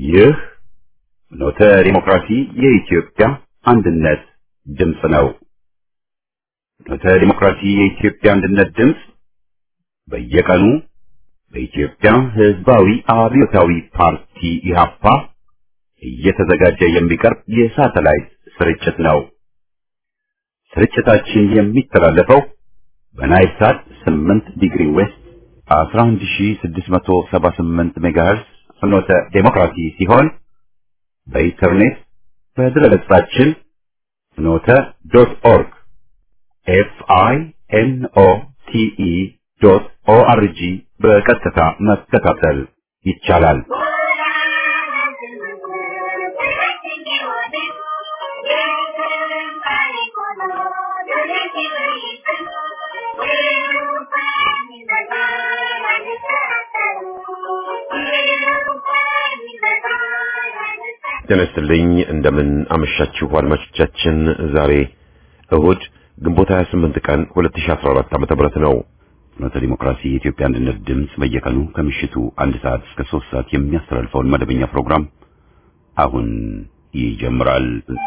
ይህ ኖተ ዲሞክራሲ የኢትዮጵያ አንድነት ድምፅ ነው። ኖተ ዲሞክራሲ የኢትዮጵያ አንድነት ድምፅ በየቀኑ በኢትዮጵያ ሕዝባዊ አብዮታዊ ፓርቲ ኢህአፓ እየተዘጋጀ የሚቀርብ የሳተላይት ስርጭት ነው። ስርጭታችን የሚተላለፈው በናይል ሳት 8 ዲግሪ ዌስት 11678 ሜጋሄርስ ፍኖተ ዴሞክራሲ ሲሆን በኢንተርኔት በድረገጻችን ፍኖተ ዶት ኦርግ ኤፍ አይ ኤን ኦ ቲ ኢ ዶት ኦ አር ጂ በቀጥታ መከታተል ይቻላል። ጤና ይስጥልኝ እንደምን አመሻችሁ አድማጮቻችን። ዛሬ እሁድ ግንቦት 28 ቀን 2014 ዓመተ ምህረት ነው። ፍኖተ ዲሞክራሲ የኢትዮጵያ አንድነት ድምፅ በየቀኑ ከምሽቱ አንድ ሰዓት እስከ ሶስት ሰዓት የሚያስተላልፈውን መደበኛ ፕሮግራም አሁን ይጀምራል።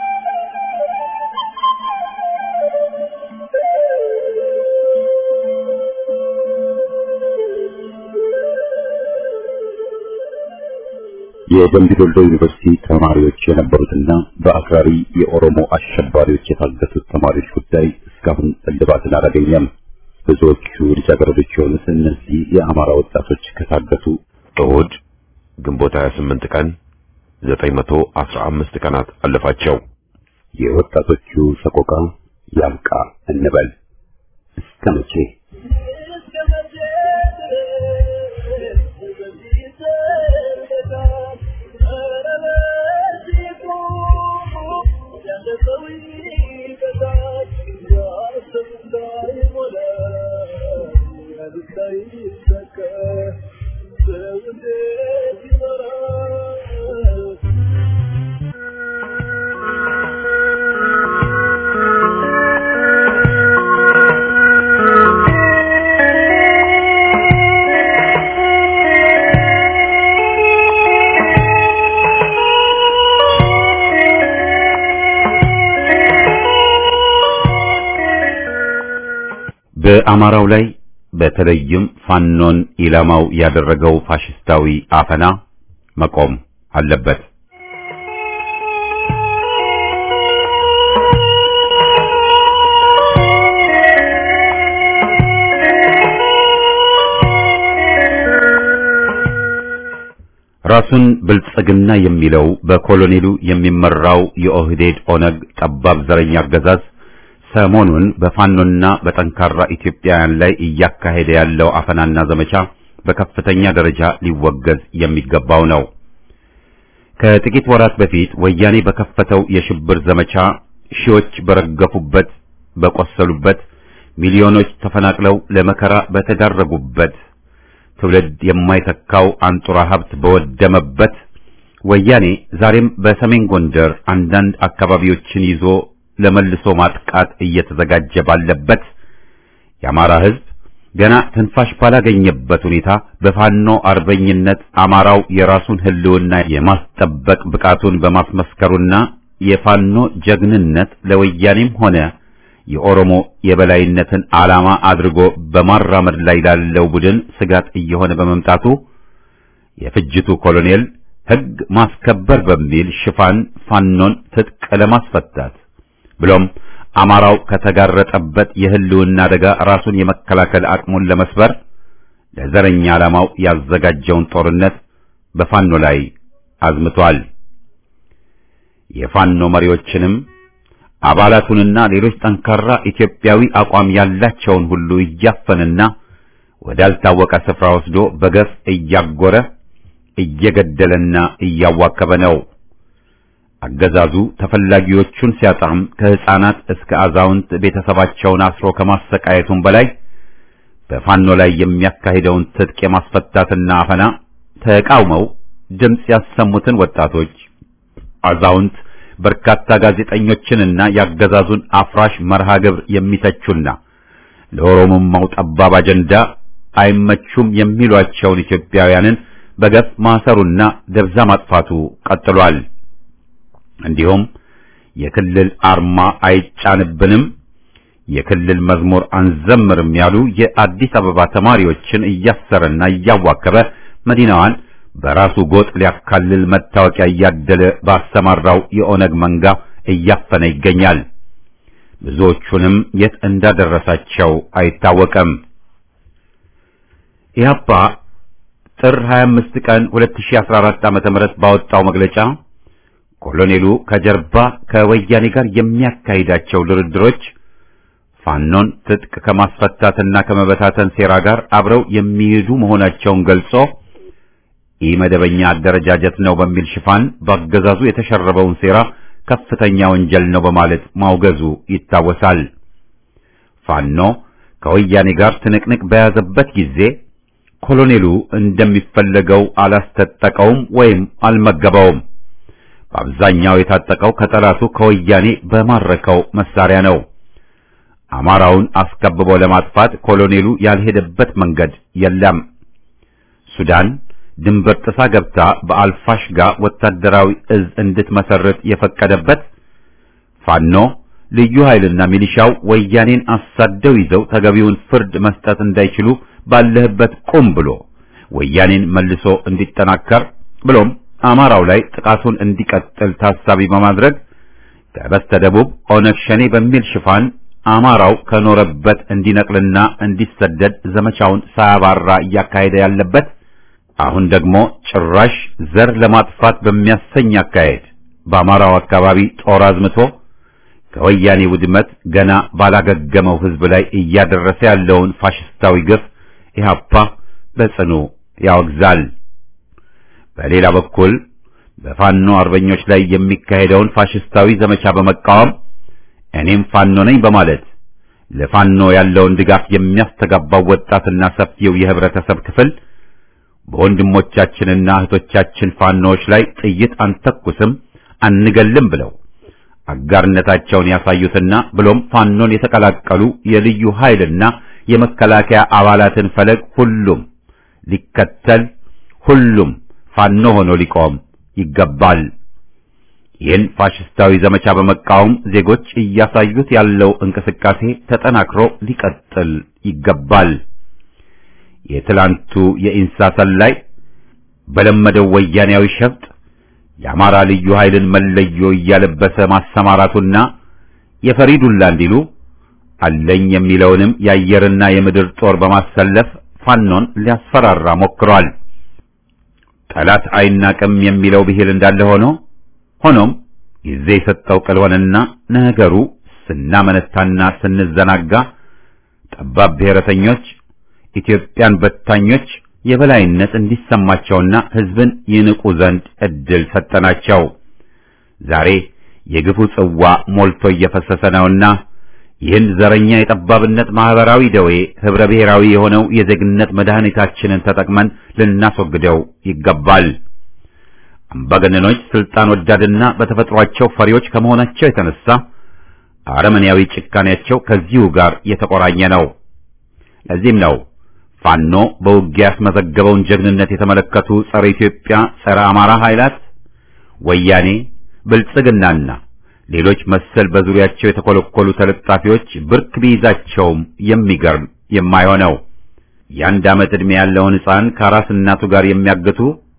የደምቢ ዶሎ ዩኒቨርሲቲ ተማሪዎች የነበሩትና በአክራሪ የኦሮሞ አሸባሪዎች የታገቱት ተማሪዎች ጉዳይ እስካሁን እልባትን አላገኘም። ብዙዎቹ ልጃገረዶች የሆኑት እነዚህ የአማራ ወጣቶች ከታገቱ እሁድ ግንቦት 28 ቀን 915 ቀናት አለፋቸው። የወጣቶቹ ሰቆቃ ያብቃ እንበል እስከ መቼ? በአማራው ላይ በተለይም ፋኖን ኢላማው ያደረገው ፋሽስታዊ አፈና መቆም አለበት። ራሱን ብልጽግና የሚለው በኮሎኔሉ የሚመራው የኦህዴድ ኦነግ ጠባብ ዘረኛ አገዛዝ ሰሞኑን በፋኖና በጠንካራ ኢትዮጵያውያን ላይ እያካሄደ ያለው አፈናና ዘመቻ በከፍተኛ ደረጃ ሊወገዝ የሚገባው ነው። ከጥቂት ወራት በፊት ወያኔ በከፈተው የሽብር ዘመቻ ሺዎች በረገፉበት፣ በቆሰሉበት፣ ሚሊዮኖች ተፈናቅለው ለመከራ በተዳረጉበት፣ ትውልድ የማይተካው አንጡራ ሀብት በወደመበት ወያኔ ዛሬም በሰሜን ጎንደር አንዳንድ አካባቢዎችን ይዞ ለመልሶ ማጥቃት እየተዘጋጀ ባለበት የአማራ ሕዝብ ገና ትንፋሽ ባላገኘበት ሁኔታ በፋኖ አርበኝነት አማራው የራሱን ሕልውና የማስጠበቅ ብቃቱን በማስመስከሩና የፋኖ ጀግንነት ለወያኔም ሆነ የኦሮሞ የበላይነትን ዓላማ አድርጎ በማራመድ ላይ ላለው ቡድን ስጋት እየሆነ በመምጣቱ የፍጅቱ ኮሎኔል ሕግ ማስከበር በሚል ሽፋን ፋኖን ትጥቅ ለማስፈታት ብሎም አማራው ከተጋረጠበት የህልውና አደጋ ራሱን የመከላከል አቅሙን ለመስበር ለዘረኛ ዓላማው ያዘጋጀውን ጦርነት በፋኖ ላይ አዝምቷል። የፋኖ መሪዎችንም አባላቱንና ሌሎች ጠንካራ ኢትዮጵያዊ አቋም ያላቸውን ሁሉ እያፈንና ወዳልታወቀ ስፍራ ወስዶ በገፍ እያጎረ እየገደለና እያዋከበ ነው። አገዛዙ ተፈላጊዎቹን ሲያጣም ከህፃናት እስከ አዛውንት ቤተሰባቸውን አስሮ ከማሰቃየቱም በላይ በፋኖ ላይ የሚያካሂደውን ትጥቅ የማስፈታትና አፈና ተቃውመው ድምፅ ያሰሙትን ወጣቶች፣ አዛውንት፣ በርካታ ጋዜጠኞችንና ያገዛዙን አፍራሽ መርሃ ግብር የሚተቹና ለኦሮሞማው ጠባብ አጀንዳ አይመቹም የሚሏቸውን ኢትዮጵያውያንን በገፍ ማሰሩና ደብዛ ማጥፋቱ ቀጥሏል። እንዲሁም የክልል አርማ አይጫንብንም፣ የክልል መዝሙር አንዘምርም ያሉ የአዲስ አበባ ተማሪዎችን እያሰረና እያዋከበ መዲናዋን በራሱ ጎጥ ሊያካልል መታወቂያ እያደለ ባሰማራው የኦነግ መንጋ እያፈነ ይገኛል። ብዙዎቹንም የት እንዳደረሳቸው አይታወቅም። ኢህአፓ ጥር 25 ቀን 2014 ዓ.ም ባወጣው መግለጫ ኮሎኔሉ ከጀርባ ከወያኔ ጋር የሚያካሂዳቸው ድርድሮች ፋኖን ትጥቅ ከማስፈታትና ከመበታተን ሴራ ጋር አብረው የሚሄዱ መሆናቸውን ገልጾ ኢመደበኛ አደረጃጀት ነው በሚል ሽፋን በአገዛዙ የተሸረበውን ሴራ ከፍተኛ ወንጀል ነው በማለት ማውገዙ ይታወሳል። ፋኖ ከወያኔ ጋር ትንቅንቅ በያዘበት ጊዜ ኮሎኔሉ እንደሚፈለገው አላስታጠቀውም ወይም አልመገበውም። በአብዛኛው የታጠቀው ከጠላቱ ከወያኔ በማረከው መሳሪያ ነው። አማራውን አስከብቦ ለማጥፋት ኮሎኔሉ ያልሄደበት መንገድ የለም። ሱዳን ድንበር ጥሳ ገብታ በአልፋሽጋ ወታደራዊ እዝ እንድትመሰርት የፈቀደበት ፋኖ ልዩ ኃይልና ሚሊሻው ወያኔን አሳደው ይዘው ተገቢውን ፍርድ መስጠት እንዳይችሉ ባለህበት ቁም ብሎ ወያኔን መልሶ እንዲጠናከር ብሎም አማራው ላይ ጥቃቱን እንዲቀጥል ታሳቢ በማድረግ ከበስተደቡብ ኦነግ ሸኔ በሚል ሽፋን አማራው ከኖረበት እንዲነቅልና እንዲሰደድ ዘመቻውን ሳያባራ እያካሄደ ያለበት አሁን ደግሞ ጭራሽ ዘር ለማጥፋት በሚያሰኝ አካሄድ በአማራው አካባቢ ጦር አዝምቶ ከወያኔ ውድመት ገና ባላገገመው ሕዝብ ላይ እያደረሰ ያለውን ፋሽስታዊ ግፍ ኢህአፓ በጽኑ ያወግዛል። በሌላ በኩል በፋኖ አርበኞች ላይ የሚካሄደውን ፋሽስታዊ ዘመቻ በመቃወም እኔም ፋኖ ነኝ በማለት ለፋኖ ያለውን ድጋፍ የሚያስተጋባው ወጣትና ሰፊው የህብረተሰብ ክፍል በወንድሞቻችንና እህቶቻችን ፋኖዎች ላይ ጥይት አንተኩስም አንገልም ብለው አጋርነታቸውን ያሳዩትና ብሎም ፋኖን የተቀላቀሉ የልዩ ኃይልና የመከላከያ አባላትን ፈለግ ሁሉም ሊከተል ሁሉም ፋኖ ሆኖ ሊቆም ይገባል። ይህን ፋሽስታዊ ዘመቻ በመቃወም ዜጎች እያሳዩት ያለው እንቅስቃሴ ተጠናክሮ ሊቀጥል ይገባል። የትላንቱ የኢንሳ ሰላይ በለመደው ወያኔያዊ ሸፍጥ የአማራ ልዩ ኃይልን መለዮ እያለበሰ ማሰማራቱና የፈሪዱላ እንዲሉ አለኝ የሚለውንም የአየርና የምድር ጦር በማሰለፍ ፋኖን ሊያስፈራራ ሞክሯል። ጠላት አይናቅም የሚለው ብሂል እንዳለ ሆኖ ሆኖም ጊዜ የሰጠው ቅል ሆነና ነገሩ ስናመነታና ስንዘናጋ ጠባብ ብሔረተኞች ኢትዮጵያን በታኞች የበላይነት እንዲሰማቸውና ሕዝብን ይንቁ ዘንድ እድል ሰጠናቸው። ዛሬ የግፉ ጽዋ ሞልቶ እየፈሰሰ ነውና ይህን ዘረኛ የጠባብነት ማህበራዊ ደዌ ህብረ ብሔራዊ የሆነው የዜግነት መድኃኒታችንን ተጠቅመን ልናስወግደው ይገባል። አምባገነኖች ስልጣን ወዳድና በተፈጥሯቸው ፈሪዎች ከመሆናቸው የተነሳ አረመኔያዊ ጭካኔያቸው ከዚሁ ጋር የተቆራኘ ነው። ለዚህም ነው ፋኖ በውጊያ ያስመዘገበውን ጀግንነት የተመለከቱ ጸረ ኢትዮጵያ፣ ጸረ አማራ ኃይላት ወያኔ፣ ብልጽግናና ሌሎች መሰል በዙሪያቸው የተኮለኮሉ ተለጣፊዎች ብርክ ቢይዛቸውም የሚገርም የማይሆነው የአንድ ዓመት ዕድሜ ያለውን ሕፃን ከአራስ እናቱ ጋር የሚያግቱ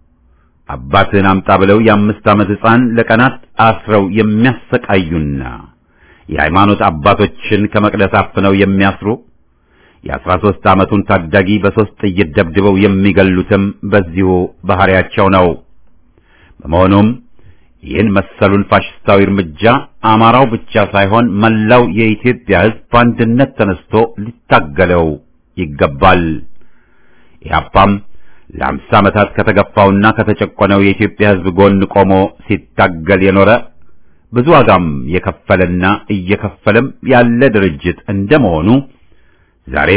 አባትህን አምጣ ብለው የአምስት ዓመት ሕፃን ለቀናት አስረው የሚያሰቃዩና የሃይማኖት አባቶችን ከመቅደስ አፍነው የሚያስሩ የአስራ ሦስት ዓመቱን ታዳጊ በሦስት ጥይት ደብድበው የሚገሉትም በዚሁ ባህሪያቸው ነው። በመሆኑም ይህን መሰሉን ፋሽስታዊ እርምጃ አማራው ብቻ ሳይሆን መላው የኢትዮጵያ ሕዝብ በአንድነት ተነስቶ ሊታገለው ይገባል። ኢህአፓም ለአምሳ ዓመታት ከተገፋውና ከተጨቆነው የኢትዮጵያ ሕዝብ ጎን ቆሞ ሲታገል የኖረ ብዙ ዋጋም የከፈለና እየከፈለም ያለ ድርጅት እንደመሆኑ ዛሬም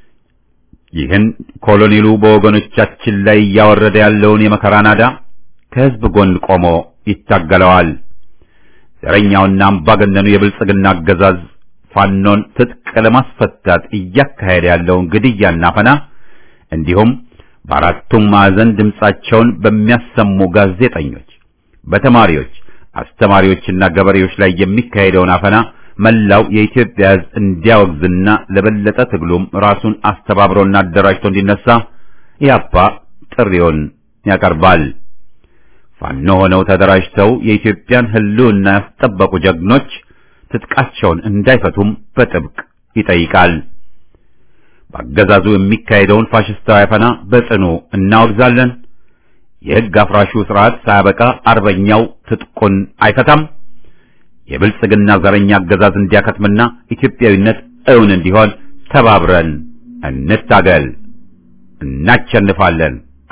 ይህን ኮሎኔሉ በወገኖቻችን ላይ እያወረደ ያለውን የመከራ ናዳ ከሕዝብ ጎን ቆሞ ይታገለዋል። ዘረኛውና አምባገነኑ የብልጽግና አገዛዝ ፋኖን ትጥቅ ለማስፈታት እያካሄደ ያለውን ግድያና ፈና እንዲሁም በአራቱም ማዕዘን ድምጻቸውን በሚያሰሙ ጋዜጠኞች፣ በተማሪዎች፣ አስተማሪዎችና ገበሬዎች ላይ የሚካሄደውን አፈና መላው የኢትዮጵያ ሕዝብ እንዲያወግዝና ለበለጠ ትግሉም ራሱን አስተባብሮና አደራጅቶ እንዲነሳ ኢህአፓ ጥሪውን ያቀርባል። ፋኖ ሆነው ተደራጅተው የኢትዮጵያን ሕልውና ያስጠበቁ ጀግኖች ትጥቃቸውን እንዳይፈቱም በጥብቅ ይጠይቃል። በአገዛዙ የሚካሄደውን ፋሽስታዊ አፈና በጽኑ እናወግዛለን። የሕግ አፍራሹ ስርዓት ሳያበቃ አርበኛው ትጥቁን አይፈታም። የብልጽግና ዘረኛ አገዛዝ እንዲያከትምና ኢትዮጵያዊነት እውን እንዲሆን ተባብረን እንታገል። እናቸንፋለን።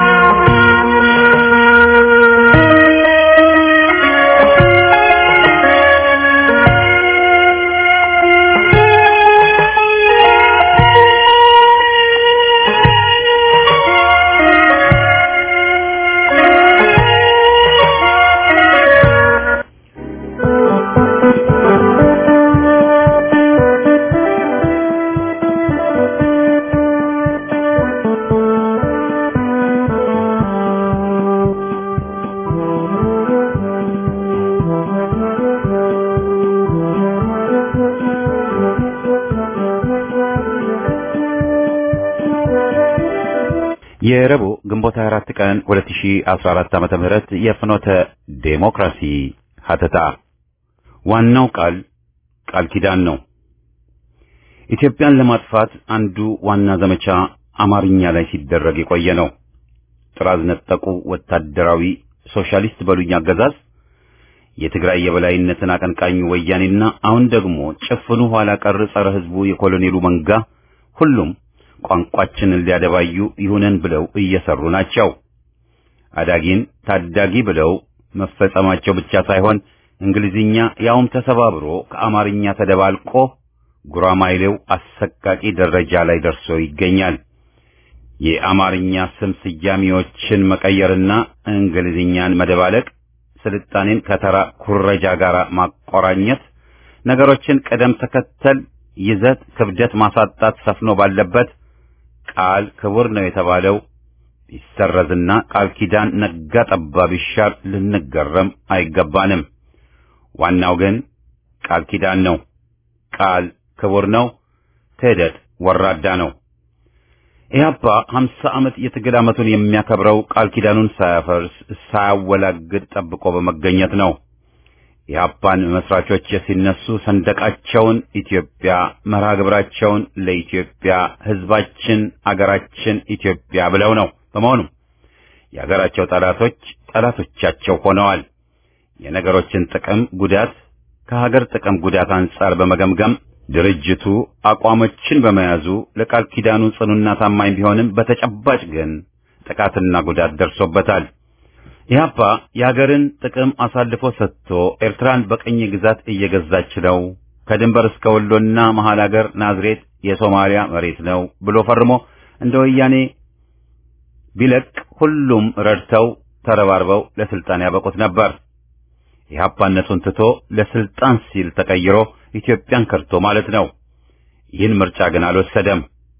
የረቡዕ ግንቦት 24 ቀን 2014 ዓመተ ምህረት የፍኖተ ዴሞክራሲ ሀተታ ዋናው ቃል ቃል ኪዳን ነው። ኢትዮጵያን ለማጥፋት አንዱ ዋና ዘመቻ አማርኛ ላይ ሲደረግ የቆየ ነው። ጥራዝ ነጠቁ ወታደራዊ ሶሻሊስት በሉኝ አገዛዝ የትግራይ የበላይነትን አቀንቃኙ ወያኔና አሁን ደግሞ ጭፍኑ ኋላ ቀር ጸረ ሕዝቡ የኮሎኔሉ መንጋ ሁሉም ቋንቋችንን ሊያደባዩ ይሁነን ብለው እየሰሩ ናቸው። አዳጊን ታዳጊ ብለው መፈጸማቸው ብቻ ሳይሆን እንግሊዝኛ ያውም ተሰባብሮ ከአማርኛ ተደባልቆ ጉራማይሌው አሰቃቂ ደረጃ ላይ ደርሶ ይገኛል። የአማርኛ ስም ስያሜዎችን መቀየርና እንግሊዝኛን መደባለቅ፣ ስልጣኔን ከተራ ኩረጃ ጋር ማቆራኘት፣ ነገሮችን ቅደም ተከተል፣ ይዘት፣ ክብደት ማሳጣት ሰፍኖ ባለበት ቃል ክቡር ነው የተባለው ቢሰረዝና ቃል ኪዳን ነጋ ጠባ ቢሻር ልንገረም አይገባንም። ዋናው ግን ቃል ኪዳን ነው። ቃል ክቡር ነው፣ ክህደት ወራዳ ነው። ኢህአፓ ሀምሳ ዓመት የትግል ዓመቱን የሚያከብረው ቃል ኪዳኑን ሳያፈርስ ሳያወላግድ ጠብቆ በመገኘት ነው። የኢህአፓን መስራቾች ሲነሱ ሰንደቃቸውን ኢትዮጵያ፣ መርሃ ግብራቸውን ለኢትዮጵያ ሕዝባችን፣ አገራችን ኢትዮጵያ ብለው ነው። በመሆኑም የአገራቸው ጠላቶች ጠላቶቻቸው ሆነዋል። የነገሮችን ጥቅም ጉዳት ከሀገር ጥቅም ጉዳት አንጻር በመገምገም ድርጅቱ አቋሞችን በመያዙ ለቃል ኪዳኑ ጽኑና ታማኝ ቢሆንም በተጨባጭ ግን ጥቃትና ጉዳት ደርሶበታል። ኢህአፓ የሀገርን ጥቅም አሳልፎ ሰጥቶ ኤርትራን በቅኝ ግዛት እየገዛች ነው፣ ከድንበር እስከ ወሎና መሀል ሀገር ናዝሬት የሶማሊያ መሬት ነው ብሎ ፈርሞ እንደ ወያኔ ቢለቅ ሁሉም ረድተው ተረባርበው ለስልጣን ያበቁት ነበር። ኢህአፓነቱን ትቶ ለስልጣን ሲል ተቀይሮ ኢትዮጵያን ከርቶ ማለት ነው። ይህን ምርጫ ግን አልወሰደም።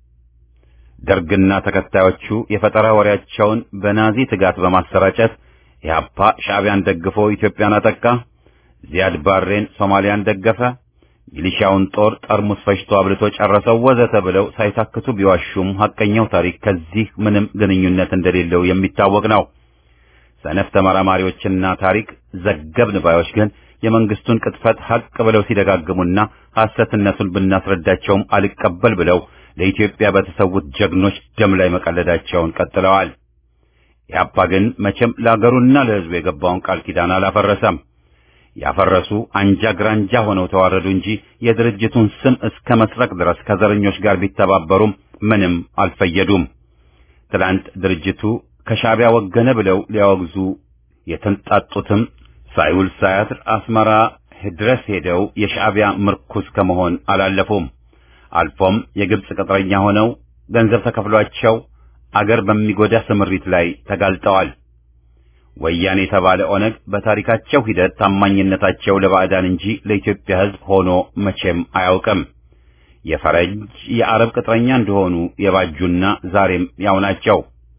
ደርግና ተከታዮቹ የፈጠራ ወሬያቸውን በናዚ ትጋት በማሰራጨት ኢህአፓ ሻዕቢያን ደግፎ ኢትዮጵያን አጠቃ፣ ዚያድ ባሬን ሶማሊያን ደገፈ፣ ሚሊሻውን ጦር ጠርሙስ ፈጅቶ አብልቶ ጨረሰው ወዘተ ብለው ሳይታክቱ ቢዋሹም ሐቀኛው ታሪክ ከዚህ ምንም ግንኙነት እንደሌለው የሚታወቅ ነው። ሰነፍ ተመራማሪዎችና ታሪክ ዘገብን ባዮች ግን የመንግስቱን ቅጥፈት ሐቅ ብለው ሲደጋግሙና ሐሰትነቱን ብናስረዳቸውም አልቀበል ብለው ለኢትዮጵያ በተሰዉት ጀግኖች ደም ላይ መቀለዳቸውን ቀጥለዋል። ኢህአፓ ግን መቼም ለአገሩና ለሕዝቡ የገባውን ቃል ኪዳን አላፈረሰም። ያፈረሱ አንጃ ግራንጃ ሆነው ተዋረዱ እንጂ የድርጅቱን ስም እስከ መስረቅ ድረስ ከዘረኞች ጋር ቢተባበሩም ምንም አልፈየዱም። ትላንት ድርጅቱ ከሻዕቢያ ወገነ ብለው ሊያወግዙ የተንጣጡትም ሳይውል ሳያድር አስመራ ድረስ ሄደው የሻዕቢያ ምርኩዝ ከመሆን አላለፉም። አልፎም የግብጽ ቅጥረኛ ሆነው ገንዘብ ተከፍሏቸው አገር በሚጎዳ ስምሪት ላይ ተጋልጠዋል። ወያኔ የተባለ ኦነግ በታሪካቸው ሂደት ታማኝነታቸው ለባዕዳን እንጂ ለኢትዮጵያ ሕዝብ ሆኖ መቼም አያውቅም። የፈረንጅ የአረብ ቅጥረኛ እንደሆኑ የባጁና ዛሬም ያው ናቸው።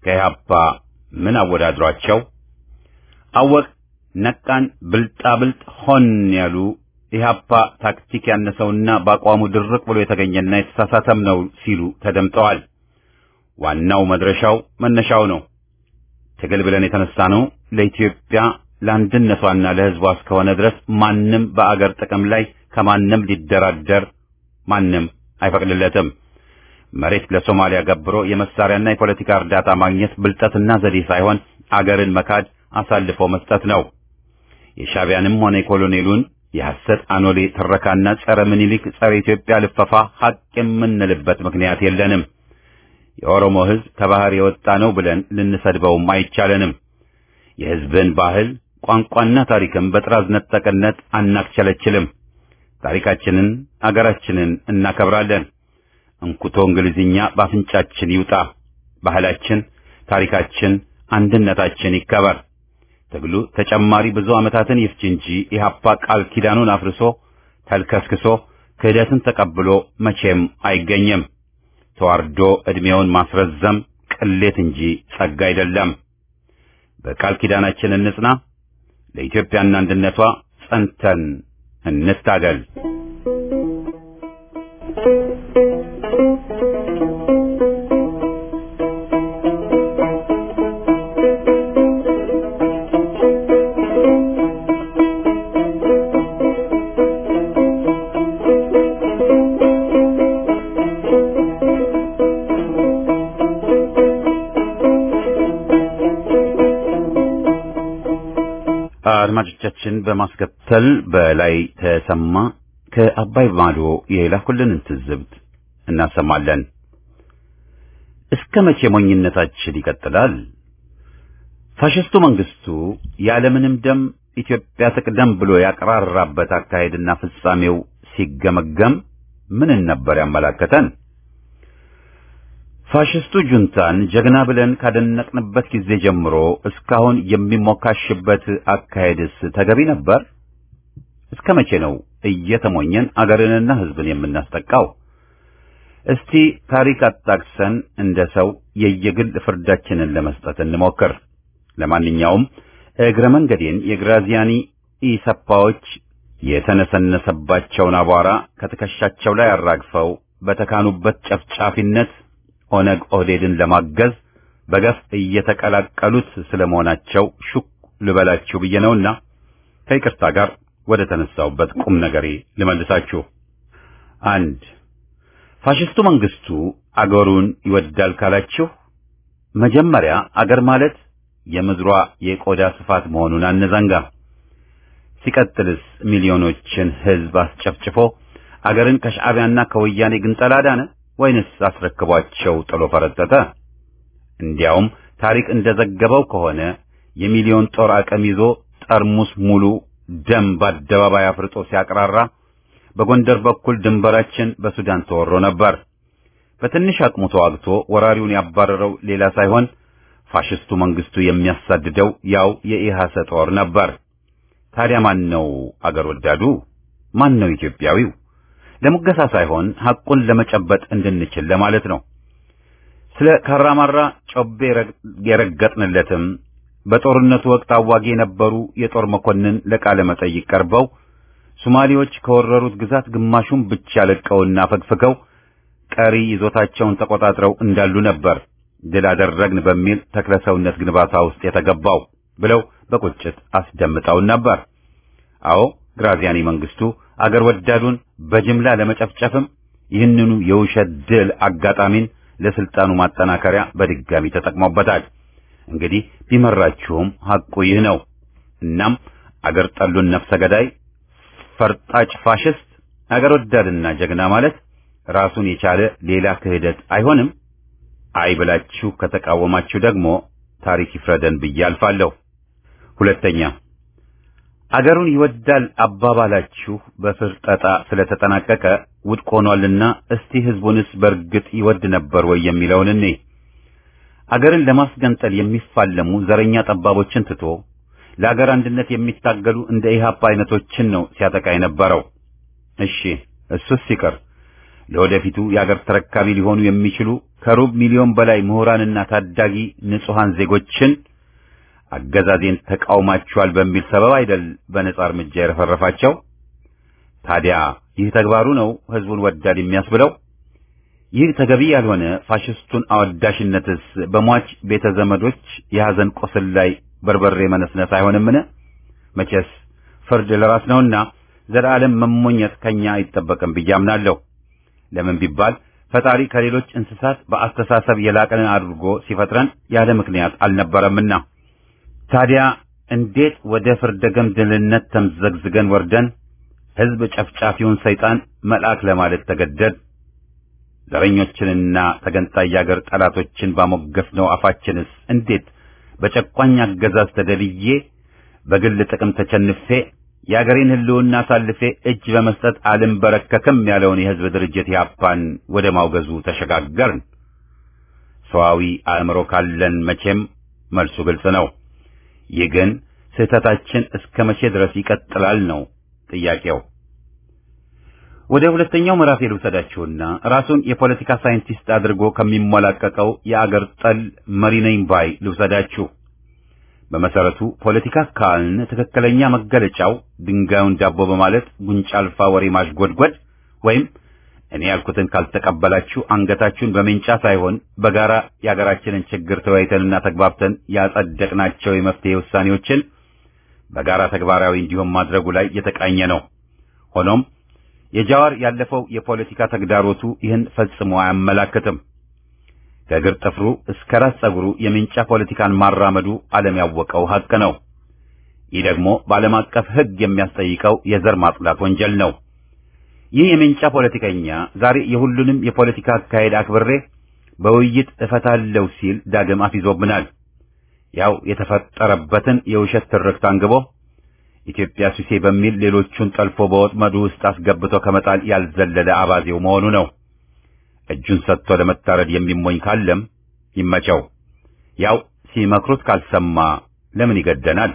ከኢህአፓ ምን አወዳድሯቸው? አወቅ ነቃን ብልጣብልጥ ሆን ያሉ ኢህአፓ ታክቲክ ያነሰውና በአቋሙ ድርቅ ብሎ የተገኘና የተሳሳተም ነው ሲሉ ተደምጠዋል። ዋናው መድረሻው መነሻው ነው። ትግል ብለን የተነሳ ነው ለኢትዮጵያ ለአንድነቷና ለሕዝቧ እስከሆነ ድረስ ማንም በአገር ጥቅም ላይ ከማንም ሊደራደር ማንም አይፈቅድለትም። መሬት ለሶማሊያ ገብሮ የመሳሪያና የፖለቲካ እርዳታ ማግኘት ብልጠትና ዘዴ ሳይሆን አገርን መካድ አሳልፎ መስጠት ነው። የሻዕቢያንም ሆነ የኮሎኔሉን የሐሰት አኖሌ ትረካና ጸረ ምኒልክ ጸረ ኢትዮጵያ ልፈፋ ሐቅ የምንልበት ምክንያት የለንም። የኦሮሞ ሕዝብ ከባህር የወጣ ነው ብለን ልንሰድበውም አይቻለንም። የሕዝብን ባህል ቋንቋና ታሪክም በጥራዝ ነጠቅነት አናክቸለችልም። ታሪካችንን አገራችንን እናከብራለን። እንኩቶ እንግሊዝኛ በአፍንጫችን ይውጣ። ባህላችን፣ ታሪካችን፣ አንድነታችን ይከበር። ትግሉ ተጨማሪ ብዙ ዓመታትን ይፍጅ እንጂ ኢህአፓ ቃል ኪዳኑን አፍርሶ ተልከስክሶ ክህደትን ተቀብሎ መቼም አይገኝም። ተዋርዶ ዕድሜውን ማስረዘም ቅሌት እንጂ ጸጋ አይደለም። በቃል ኪዳናችን እንጽና። ለኢትዮጵያና አንድነቷ ጸንተን እንታገል። አድማጮቻችን በማስከተል በላይ ተሰማ ከአባይ ማዶ የላኩልንን ትዝብት እናሰማለን። እስከ መቼ ሞኝነታችን ይቀጥላል? ፋሽስቱ መንግስቱ ያለምንም ደም ኢትዮጵያ ትቅደም ብሎ ያቀራራበት አካሄድና ፍጻሜው ሲገመገም ምንን ነበር ያመላከተን? ፋሽስቱ ጁንታን ጀግና ብለን ካደነቅንበት ጊዜ ጀምሮ እስካሁን የሚሞካሽበት አካሄድስ ተገቢ ነበር? እስከ መቼ ነው እየተሞኘን አገርንና ሕዝብን የምናስጠቃው? እስቲ ታሪክ አጣቅሰን እንደ ሰው የየግል ፍርዳችንን ለመስጠት እንሞክር። ለማንኛውም እግረ መንገዴን የግራዚያኒ ኢሰፓዎች የተነሰነሰባቸውን አቧራ ከትከሻቸው ላይ አራግፈው በተካኑበት ጨፍጫፊነት ኦነግ ኦህዴድን ለማገዝ በገፍ እየተቀላቀሉት ስለመሆናቸው ሹክ ልበላችሁ ብዬ ነውና ከይቅርታ ጋር ወደ ተነሳውበት ቁም ነገሬ ልመልሳችሁ። አንድ ፋሽስቱ መንግስቱ አገሩን ይወዳል ካላችሁ መጀመሪያ አገር ማለት የምድሯ የቆዳ ስፋት መሆኑን አነዛንጋ። ሲቀጥልስ ሚሊዮኖችን ህዝብ አስጨፍጭፎ አገርን ከሻዕቢያና ከወያኔ ግንጠላ ዳነ ወይንስ አስረክቧቸው ጥሎ ፈረጠጠ? እንዲያውም ታሪክ እንደዘገበው ከሆነ የሚሊዮን ጦር አቅም ይዞ ጠርሙስ ሙሉ ደም በአደባባይ አፍርጦ ሲያቅራራ በጎንደር በኩል ድንበራችን በሱዳን ተወሮ ነበር። በትንሽ አቅሙ ተዋግቶ ወራሪውን ያባረረው ሌላ ሳይሆን ፋሽስቱ መንግስቱ የሚያሳድደው ያው የኢሃሰ ጦር ነበር። ታዲያ ማን ነው አገር ወዳዱ? ማን ነው ኢትዮጵያዊው? ለሙገሳ ሳይሆን ሐቁን ለመጨበጥ እንድንችል ለማለት ነው። ስለ ካራማራ ጮቤ የረገጥንለትም በጦርነቱ ወቅት አዋጊ የነበሩ የጦር መኮንን ለቃለ መጠይቅ ቀርበው ሶማሌዎች ከወረሩት ግዛት ግማሹን ብቻ ለቀውና ፈግፍገው ቀሪ ይዞታቸውን ተቆጣጥረው እንዳሉ ነበር ድል አደረግን በሚል ተክለሰውነት ግንባታ ውስጥ የተገባው ብለው በቁጭት አስደምጠውን ነበር። አዎ ግራዚያኒ መንግስቱ አገር ወዳዱን በጅምላ ለመጨፍጨፍም ይህንኑ የውሸት ድል አጋጣሚን ለስልጣኑ ማጠናከሪያ በድጋሚ ተጠቅሞበታል። እንግዲህ ቢመራችሁም ሐቁ ይህ ነው። እናም አገር ጠሉን ነፍሰ ገዳይ ፈርጣጭ ፋሽስት አገር ወዳድና ጀግና ማለት ራሱን የቻለ ሌላ ክህደት አይሆንም። አይ ብላችሁ ከተቃወማችሁ ደግሞ ታሪክ ይፍረደን ብዬ አልፋለሁ። ሁለተኛ አገሩን ይወዳል አባባላችሁ በፍርጠጣ ስለተጠናቀቀ ውድቅ ሆኗልና እስቲ ህዝቡንስ በእርግጥ ይወድ ነበር ወይ የሚለውን እኔ አገርን ለማስገንጠል የሚፋለሙ ዘረኛ ጠባቦችን ትቶ ለአገር አንድነት የሚታገሉ እንደ ኢህአፓ አይነቶችን ነው ሲያጠቃ የነበረው። እሺ እሱስ ሲቀር ለወደፊቱ የአገር ተረካቢ ሊሆኑ የሚችሉ ከሩብ ሚሊዮን በላይ ምሁራንና ታዳጊ ንጹሐን ዜጎችን አገዛዜን ተቃውማቸዋል በሚል ሰበብ አይደል በነጻ እርምጃ የረፈረፋቸው? ታዲያ ይህ ተግባሩ ነው ህዝቡን ወዳድ የሚያስብለው? ይህ ተገቢ ያልሆነ ፋሽስቱን አወዳሽነትስ በሟች ቤተ ዘመዶች የሐዘን ቁስል ላይ በርበሬ መነስነስ አይሆንምን? መቼስ ፍርድ ለራስ ነውና ዘላለም መሞኘት ከኛ አይጠበቅም ብዬ አምናለሁ። ለምን ቢባል ፈጣሪ ከሌሎች እንስሳት በአስተሳሰብ የላቀን አድርጎ ሲፈጥረን ያለ ምክንያት አልነበረምና። ታዲያ እንዴት ወደ ፍርደ ገምድልነት ተምዘግዝገን ወርደን ህዝብ ጨፍጫፊውን ሰይጣን መልአክ ለማለት ተገደድ? ዘረኞችንና ተገንጣይ የአገር ጠላቶችን ባሞገስነው አፋችንስ እንዴት በጨቋኝ አገዛዝ ተደልዬ በግል ጥቅም ተቸንፌ የአገሬን ህልውና አሳልፌ እጅ በመስጠት አልንበረከክም ያለውን የህዝብ ድርጅት ያፓን ወደ ማውገዙ ተሸጋገርን። ሰዋዊ አእምሮ ካለን መቼም መልሱ ግልጽ ነው። ይህ ግን ስህተታችን እስከ መቼ ድረስ ይቀጥላል ነው ጥያቄው። ወደ ሁለተኛው ምዕራፍ ልውሰዳችሁና ራሱን የፖለቲካ ሳይንቲስት አድርጎ ከሚሞላቀቀው የአገር ጠል መሪ ነኝ ባይ ልውሰዳችሁ። በመሰረቱ ፖለቲካ ካልን ትክክለኛ መገለጫው ድንጋዩን ዳቦ በማለት ጉንጫ አልፋ ወሬ ማሽጎድጎድ ወይም እኔ ያልኩትን ካልተቀበላችሁ አንገታችሁን በሜንጫ ሳይሆን በጋራ የአገራችንን ችግር ተወያይተንና ተግባብተን ያጸደቅናቸው የመፍትሄ ውሳኔዎችን በጋራ ተግባራዊ እንዲሆን ማድረጉ ላይ የተቃኘ ነው። ሆኖም የጃዋር ያለፈው የፖለቲካ ተግዳሮቱ ይህን ፈጽሞ አያመላክትም። ከእግር ጥፍሩ እስከ ራስ ጸጉሩ የሜንጫ ፖለቲካን ማራመዱ ዓለም ያወቀው ሐቅ ነው። ይህ ደግሞ በዓለም አቀፍ ሕግ የሚያስጠይቀው የዘር ማጽዳት ወንጀል ነው። ይህ የሜንጫ ፖለቲከኛ ዛሬ የሁሉንም የፖለቲካ አካሄድ አክብሬ በውይይት እፈታለሁ ሲል ዳግም አፊዞብናል። ያው የተፈጠረበትን የውሸት ትርክት አንግቦ ኢትዮጵያ ሱሴ በሚል ሌሎቹን ጠልፎ በወጥመዱ ውስጥ አስገብቶ ከመጣል ያልዘለለ አባዜው መሆኑ ነው። እጁን ሰጥቶ ለመታረድ የሚሞኝ ካለም ይመቸው። ያው ሲመክሩት ካልሰማ ለምን ይገደናል?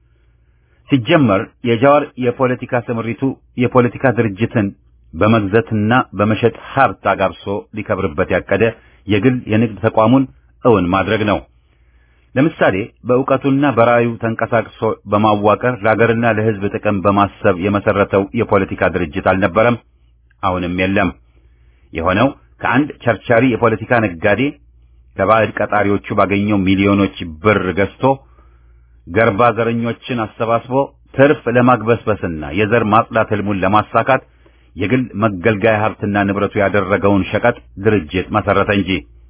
ሲጀመር የጃዋር የፖለቲካ ስምሪቱ የፖለቲካ ድርጅትን በመግዛትና በመሸጥ ሀብት አጋብሶ ሊከብርበት ያቀደ የግል የንግድ ተቋሙን እውን ማድረግ ነው። ለምሳሌ በእውቀቱና በራዩ ተንቀሳቅሶ በማዋቀር ለሀገርና ለሕዝብ ጥቅም በማሰብ የመሰረተው የፖለቲካ ድርጅት አልነበረም፣ አሁንም የለም። የሆነው ከአንድ ቸርቻሪ የፖለቲካ ነጋዴ ከባዕድ ቀጣሪዎቹ ባገኘው ሚሊዮኖች ብር ገዝቶ ገርባ ዘረኞችን አሰባስቦ ትርፍ ለማግበስበስና የዘር ማጽዳት ህልሙን ለማሳካት የግል መገልገያ ሀብትና ንብረቱ ያደረገውን ሸቀጥ ድርጅት መሰረተ እንጂ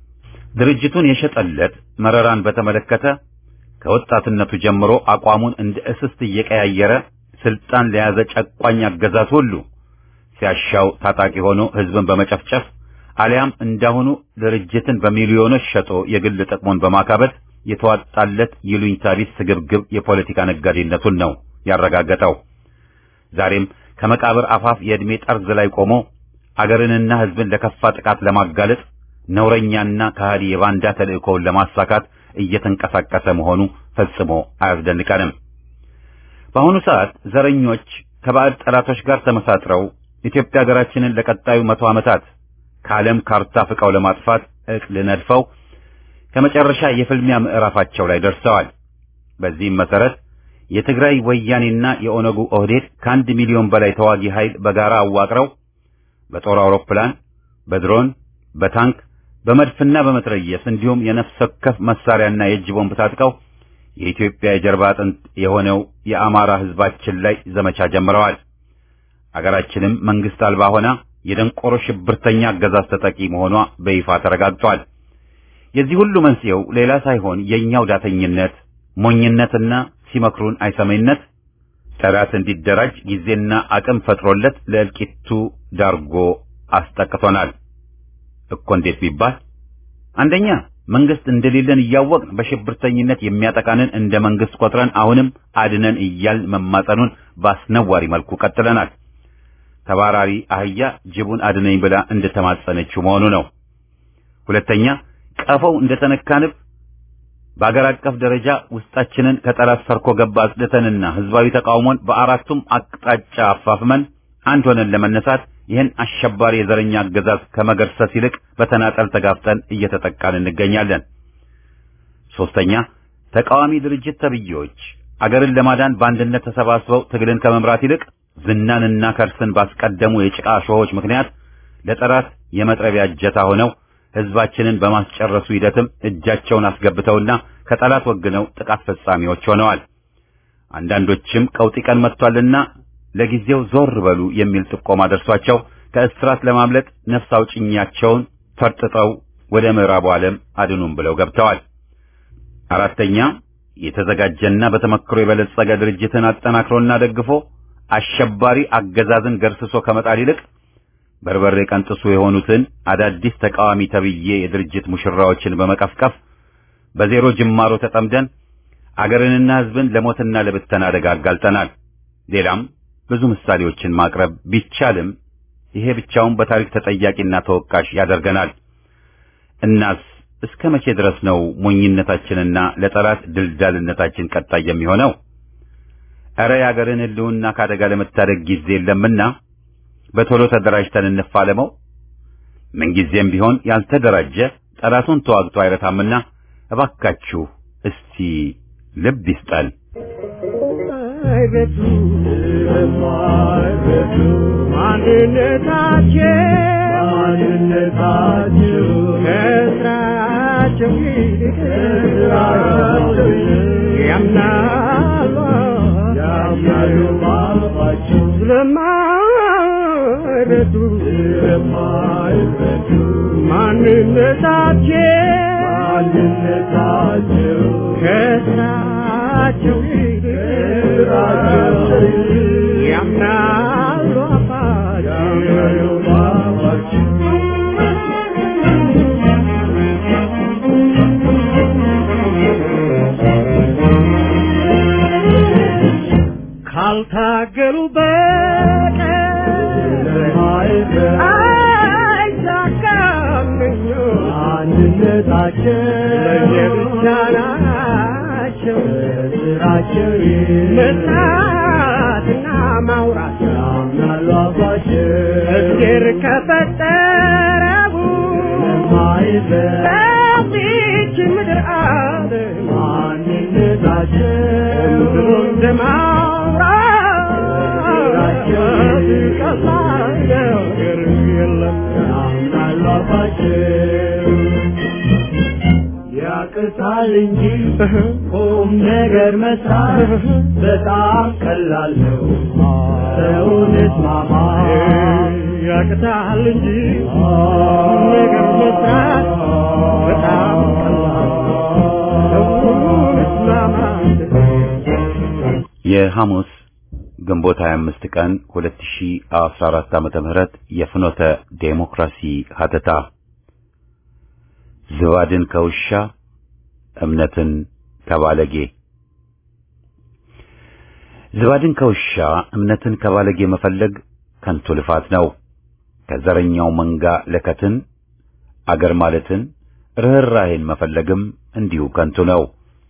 ድርጅቱን የሸጠለት መረራን በተመለከተ ከወጣትነቱ ጀምሮ አቋሙን እንደ እስስት እየቀያየረ ስልጣን ለያዘ ጨቋኝ አገዛዝ ሁሉ ሲያሻው ታጣቂ ሆኖ ህዝብን በመጨፍጨፍ አሊያም እንዳሁኑ ድርጅትን በሚሊዮኖች ሸጦ የግል ጥቅሙን በማካበት የተዋጣለት ይሉኝታ ቢስ ስግብግብ የፖለቲካ ነጋዴነቱን ነው ያረጋገጠው። ዛሬም ከመቃብር አፋፍ የዕድሜ ጠርዝ ላይ ቆሞ አገርንና ህዝብን ለከፋ ጥቃት ለማጋለጥ ነውረኛና ከሃዲ የባንዳ ተልእኮውን ለማሳካት እየተንቀሳቀሰ መሆኑ ፈጽሞ አያስደንቀንም። በአሁኑ ሰዓት ዘረኞች ከባዕድ ጠላቶች ጋር ተመሳጥረው ኢትዮጵያ ሀገራችንን ለቀጣዩ መቶ ዓመታት ከዓለም ካርታ ፍቀው ለማጥፋት እቅድ ነድፈው ከመጨረሻ የፍልሚያ ምዕራፋቸው ላይ ደርሰዋል። በዚህም መሰረት የትግራይ ወያኔና የኦነጉ ኦህዴድ ከአንድ ሚሊዮን በላይ ተዋጊ ኃይል በጋራ አዋቅረው በጦር አውሮፕላን፣ በድሮን፣ በታንክ፣ በመድፍና በመትረየስ እንዲሁም የነፍስ ወከፍ መሳሪያና የእጅ ቦምብ ታጥቀው የኢትዮጵያ የጀርባ አጥንት የሆነው የአማራ ህዝባችን ላይ ዘመቻ ጀምረዋል። አገራችንም መንግስት አልባ ሆና የደንቆሮ ሽብርተኛ አገዛዝ ተጠቂ መሆኗ በይፋ ተረጋግጧል። የዚህ ሁሉ መንስኤው ሌላ ሳይሆን የኛው ዳተኝነት፣ ሞኝነትና ሲመክሩን አይሰማይነት ጠላት እንዲደራጅ ጊዜና አቅም ፈጥሮለት ለእልቂቱ ዳርጎ አስጠቅቶናል እኮ። እንዴት ቢባል አንደኛ መንግስት እንደሌለን እያወቅን በሽብርተኝነት የሚያጠቃንን እንደ መንግስት ቆጥረን አሁንም አድነን እያል መማጸኑን በአስነዋሪ መልኩ ቀጥለናል። ተባራሪ አህያ ጅቡን አድነኝ ብላ እንደተማጸነችው መሆኑ ነው። ሁለተኛ ቀፈው እንደተነካንብ በአገር አቀፍ ደረጃ ውስጣችንን ከጠላት ሰርኮ ገባ አጽድተንና ህዝባዊ ተቃውሞን በአራቱም አቅጣጫ አፋፍመን አንድ ሆነን ለመነሳት ይህን አሸባሪ የዘረኛ አገዛዝ ከመገርሰስ ይልቅ በተናጠል ተጋፍጠን እየተጠቃን እንገኛለን። ሶስተኛ ተቃዋሚ ድርጅት ተብዬዎች አገርን ለማዳን በአንድነት ተሰባስበው ትግልን ከመምራት ይልቅ ዝናንና ከርስን ባስቀደሙ የጭቃ ሾሆች ምክንያት ለጠላት የመጥረቢያ እጀታ ሆነው ህዝባችንን በማስጨረሱ ሂደትም እጃቸውን አስገብተውና ከጠላት ወግነው ጥቃት ፈጻሚዎች ሆነዋል። አንዳንዶችም ቀውጢ ቀን መጥቷልና ለጊዜው ዞር በሉ የሚል ጥቆማ ደርሷቸው ከእስራት ለማምለጥ ነፍስ አውጭኛቸውን ፈርጥጠው ወደ ምዕራቡ ዓለም አድኑም ብለው ገብተዋል። አራተኛ የተዘጋጀና በተመክሮ የበለጸገ ድርጅትን አጠናክሮና ደግፎ አሸባሪ አገዛዝን ገርስሶ ከመጣል ይልቅ በርበሬ ቀንጥሱ የሆኑትን አዳዲስ ተቃዋሚ ተብዬ የድርጅት ሙሽራዎችን በመቀፍቀፍ በዜሮ ጅማሮ ተጠምደን አገርንና ህዝብን ለሞትና ለብተና አደጋ አጋልጠናል። ሌላም ብዙ ምሳሌዎችን ማቅረብ ቢቻልም ይሄ ብቻውን በታሪክ ተጠያቂና ተወቃሽ ያደርገናል። እናስ እስከ መቼ ድረስ ነው ሞኝነታችንና ለጠላት ድልዳልነታችን ቀጣይ የሚሆነው? እረ የአገርን ህልውና ከአደጋ ለመታደግ ጊዜ የለምና በቶሎ ተደራጅተን እንፋለመው። ምንጊዜም ቢሆን ያልተደራጀ ጠላቱን ተዋግቶ አይረታምና እባካችሁ እስቲ ልብ ይስጠን። አይረዱ የማይረዱ ማንነታቸው ማንነታቸው ከስራቸው ይልቅ ከስራቸው ያምናሉ ያምናሉ ባባቸው ስለማይረዱ ስለማይረዱ ማንነታቸው ማንነታቸው ከስራቸው ይልቅ ያምናሉ አባቸው ካልታገሉ በቀር አይሳካም አንድነታቸው ለየብቻ ናቸው ስራቸው መስራትና ማውራት ያምናሉ አባቸው እግዜር ከፈጠረው በዚች ምድር አለ ማንነታቸው ብሎ እንደማውራት ቀላል ነገር የለም ያምናሉ አባቸው ያቅታል እንጂ ቁም ነገር መስራት በጣም ቀላል ነው። ሰውን እስማማ ያቅታል እንጂ ቁም ነገር መስራት በጣም ቀላል ነው። ሰውን እስማማ የሐሙስ ግንቦት 25 ቀን 2014 ዓመተ ምህረት የፍኖተ ዴሞክራሲ ሀተታ ዝባድን ከውሻ እምነትን ከባለጌ ዝባድን ከውሻ እምነትን ከባለጌ መፈለግ ከንቱ ልፋት ነው። ከዘረኛው መንጋ ለከትን አገር ማለትን ርኅራኄን መፈለግም እንዲሁ ከንቱ ነው።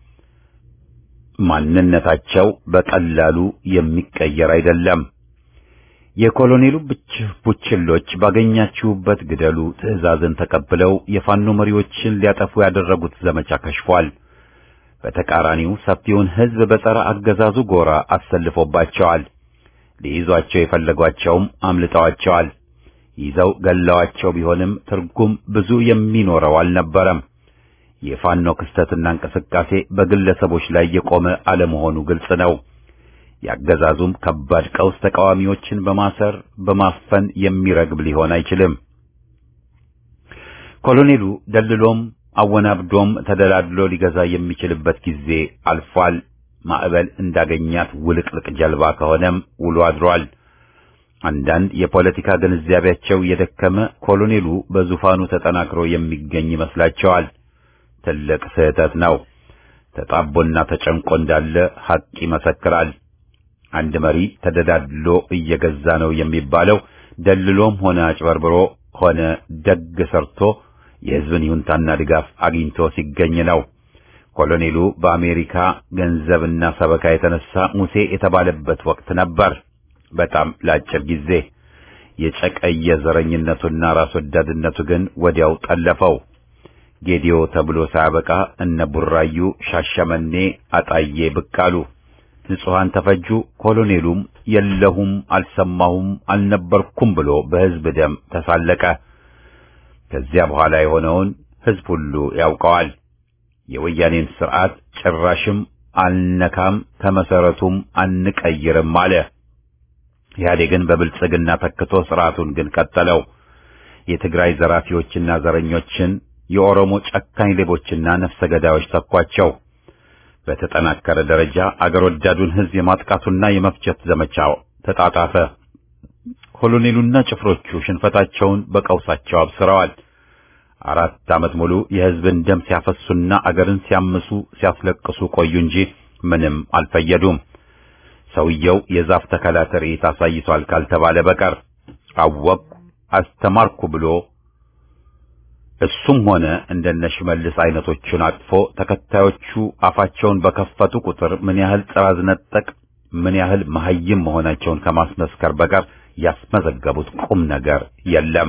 ማንነታቸው በቀላሉ የሚቀየር አይደለም። የኮሎኔሉ ብች ቡችሎች ባገኛችሁበት ግደሉ ትዕዛዝን ተቀብለው የፋኖ መሪዎችን ሊያጠፉ ያደረጉት ዘመቻ ከሽፏል። በተቃራኒው ሰፊውን ሕዝብ በጸረ አገዛዙ ጎራ አሰልፎባቸዋል። ሊይዟቸው የፈለጓቸውም አምልጠዋቸዋል። ይዘው ገለዋቸው ቢሆንም ትርጉም ብዙ የሚኖረው አልነበረም። የፋኖ ክስተትና እንቅስቃሴ በግለሰቦች ላይ የቆመ አለመሆኑ ግልጽ ነው። ያገዛዙም ከባድ ቀውስ ተቃዋሚዎችን በማሰር በማፈን የሚረግብ ሊሆን አይችልም። ኮሎኔሉ ደልሎም አወናብዶም ተደላድሎ ሊገዛ የሚችልበት ጊዜ አልፏል። ማዕበል እንዳገኛት ውልቅልቅ ጀልባ ከሆነም ውሎ አድሯል። አንዳንድ የፖለቲካ ግንዛቤያቸው የደከመ ኮሎኔሉ በዙፋኑ ተጠናክሮ የሚገኝ ይመስላቸዋል። ትልቅ ስህተት ነው። ተጣቦና ተጨንቆ እንዳለ ሐቅ ይመሰክራል። አንድ መሪ ተደዳድሎ እየገዛ ነው የሚባለው ደልሎም ሆነ አጭበርብሮ ሆነ ደግ ሰርቶ የሕዝብን ይሁንታና ድጋፍ አግኝቶ ሲገኝ ነው። ኮሎኔሉ በአሜሪካ ገንዘብና ሰበካ የተነሳ ሙሴ የተባለበት ወቅት ነበር። በጣም ለአጭር ጊዜ የጨቀየ ዘረኝነቱና ራስ ወዳድነቱ ግን ወዲያው ጠለፈው። ጌዲዮ ተብሎ ሳያበቃ እነ ቡራዩ፣ ሻሸመኔ፣ አጣዬ ብቅ አሉ። ንጹሐን ተፈጁ። ኮሎኔሉም የለሁም፣ አልሰማሁም፣ አልነበርኩም ብሎ በሕዝብ ደም ተሳለቀ። ከዚያ በኋላ የሆነውን ሕዝብ ሁሉ ያውቀዋል። የወያኔን ስርዓት ጭራሽም አልነካም ከመሰረቱም አንቀይርም አለ። ኢህአዴግን በብልጽግና ተክቶ ስርዓቱን ግን ቀጠለው። የትግራይ ዘራፊዎችና ዘረኞችን የኦሮሞ ጨካኝ ሌቦችና ነፍሰ ገዳዮች ተኳቸው። በተጠናከረ ደረጃ አገር ወዳዱን ሕዝብ የማጥቃቱና የመፍጀት ዘመቻው ተጣጣፈ። ኮሎኔሉና ጭፍሮቹ ሽንፈታቸውን በቀውሳቸው አብስረዋል። አራት ዓመት ሙሉ የሕዝብን ደም ሲያፈሱና አገርን ሲያምሱ ሲያስለቅሱ ቆዩ እንጂ ምንም አልፈየዱም። ሰውየው የዛፍ ተከላ ትርኢት አሳይቷል ካልተባለ በቀር አወቅኩ አስተማርኩ ብሎ እሱም ሆነ እንደነ ሽመልስ አይነቶቹን አቅፎ ተከታዮቹ አፋቸውን በከፈቱ ቁጥር ምን ያህል ጥራዝ ነጠቅ ምን ያህል መሐይም መሆናቸውን ከማስመስከር በቀር ያስመዘገቡት ቁም ነገር የለም።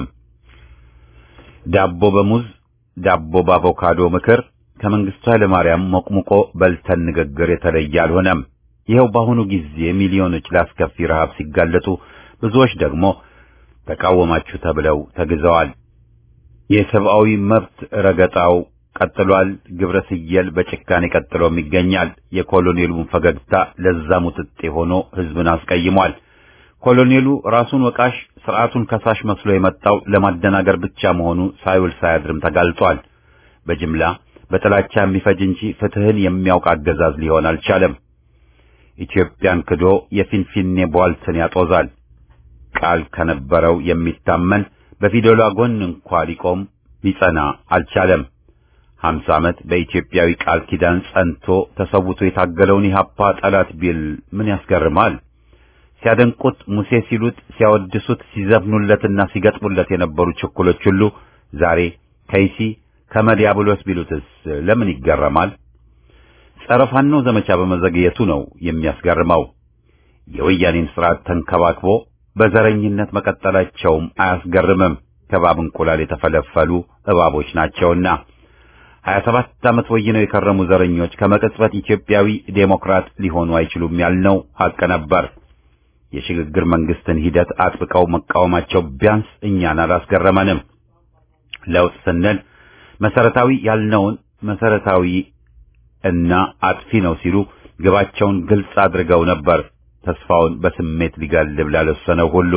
ዳቦ በሙዝ ዳቦ በአቮካዶ ምክር ከመንግስቱ ኃይለ ማርያም ሞቅሙቆ በልተን ንግግር የተለየ አልሆነም። ይኸው በአሁኑ ጊዜ ሚሊዮኖች ለአስከፊ ረሃብ ሲጋለጡ፣ ብዙዎች ደግሞ ተቃወማችሁ ተብለው ተግዘዋል። የሰብአዊ መብት ረገጣው ቀጥሏል። ግብረ ስየል በጭካኔ ቀጥሎም ይገኛል። የኮሎኔሉን ፈገግታ ለዛ ሙጥጤ ሆኖ ህዝብን አስቀይሟል። ኮሎኔሉ ራሱን ወቃሽ ስርዓቱን ከሳሽ መስሎ የመጣው ለማደናገር ብቻ መሆኑ ሳይውል ሳያድርም ተጋልጧል። በጅምላ በጥላቻ የሚፈጅ እንጂ ፍትህን የሚያውቅ አገዛዝ ሊሆን አልቻለም። ኢትዮጵያን ክዶ የፊንፊኔ ቧልትን ያጦዛል። ቃል ከነበረው የሚታመን በፊደሏ ጎን እንኳ ሊቆም ሊጸና አልቻለም። ሀምሳ ዓመት በኢትዮጵያዊ ቃል ኪዳን ጸንቶ ተሰውቶ የታገለውን ኢህአፓ ጠላት ቢል ምን ያስገርማል? ሲያደንቁት ሙሴ ሲሉት፣ ሲያወድሱት፣ ሲዘፍኑለትና ሲገጥሙለት የነበሩ ችኩሎች ሁሉ ዛሬ ከይሲ ከመዲያብሎስ ቢሉትስ ለምን ይገረማል? ጸረ ፋኖ ዘመቻ በመዘግየቱ ነው የሚያስገርመው። የወያኔን ስርዓት ተንከባክቦ በዘረኝነት መቀጠላቸውም አያስገርምም። ከባብ እንቁላል የተፈለፈሉ እባቦች ናቸውና ሀያ ሰባት ዓመት ወይነው የከረሙ ዘረኞች ከመቅጽበት ኢትዮጵያዊ ዴሞክራት ሊሆኑ አይችሉም ያልነው ሐቅ ነበር። የሽግግር መንግስትን ሂደት አጥብቀው መቃወማቸው ቢያንስ እኛን አላስገረመንም። ለውጥ ስንል መሰረታዊ ያልነውን መሰረታዊ እና አጥፊ ነው ሲሉ ግባቸውን ግልጽ አድርገው ነበር። ተስፋውን በስሜት ሊጋልብ ላለሰነው ሁሉ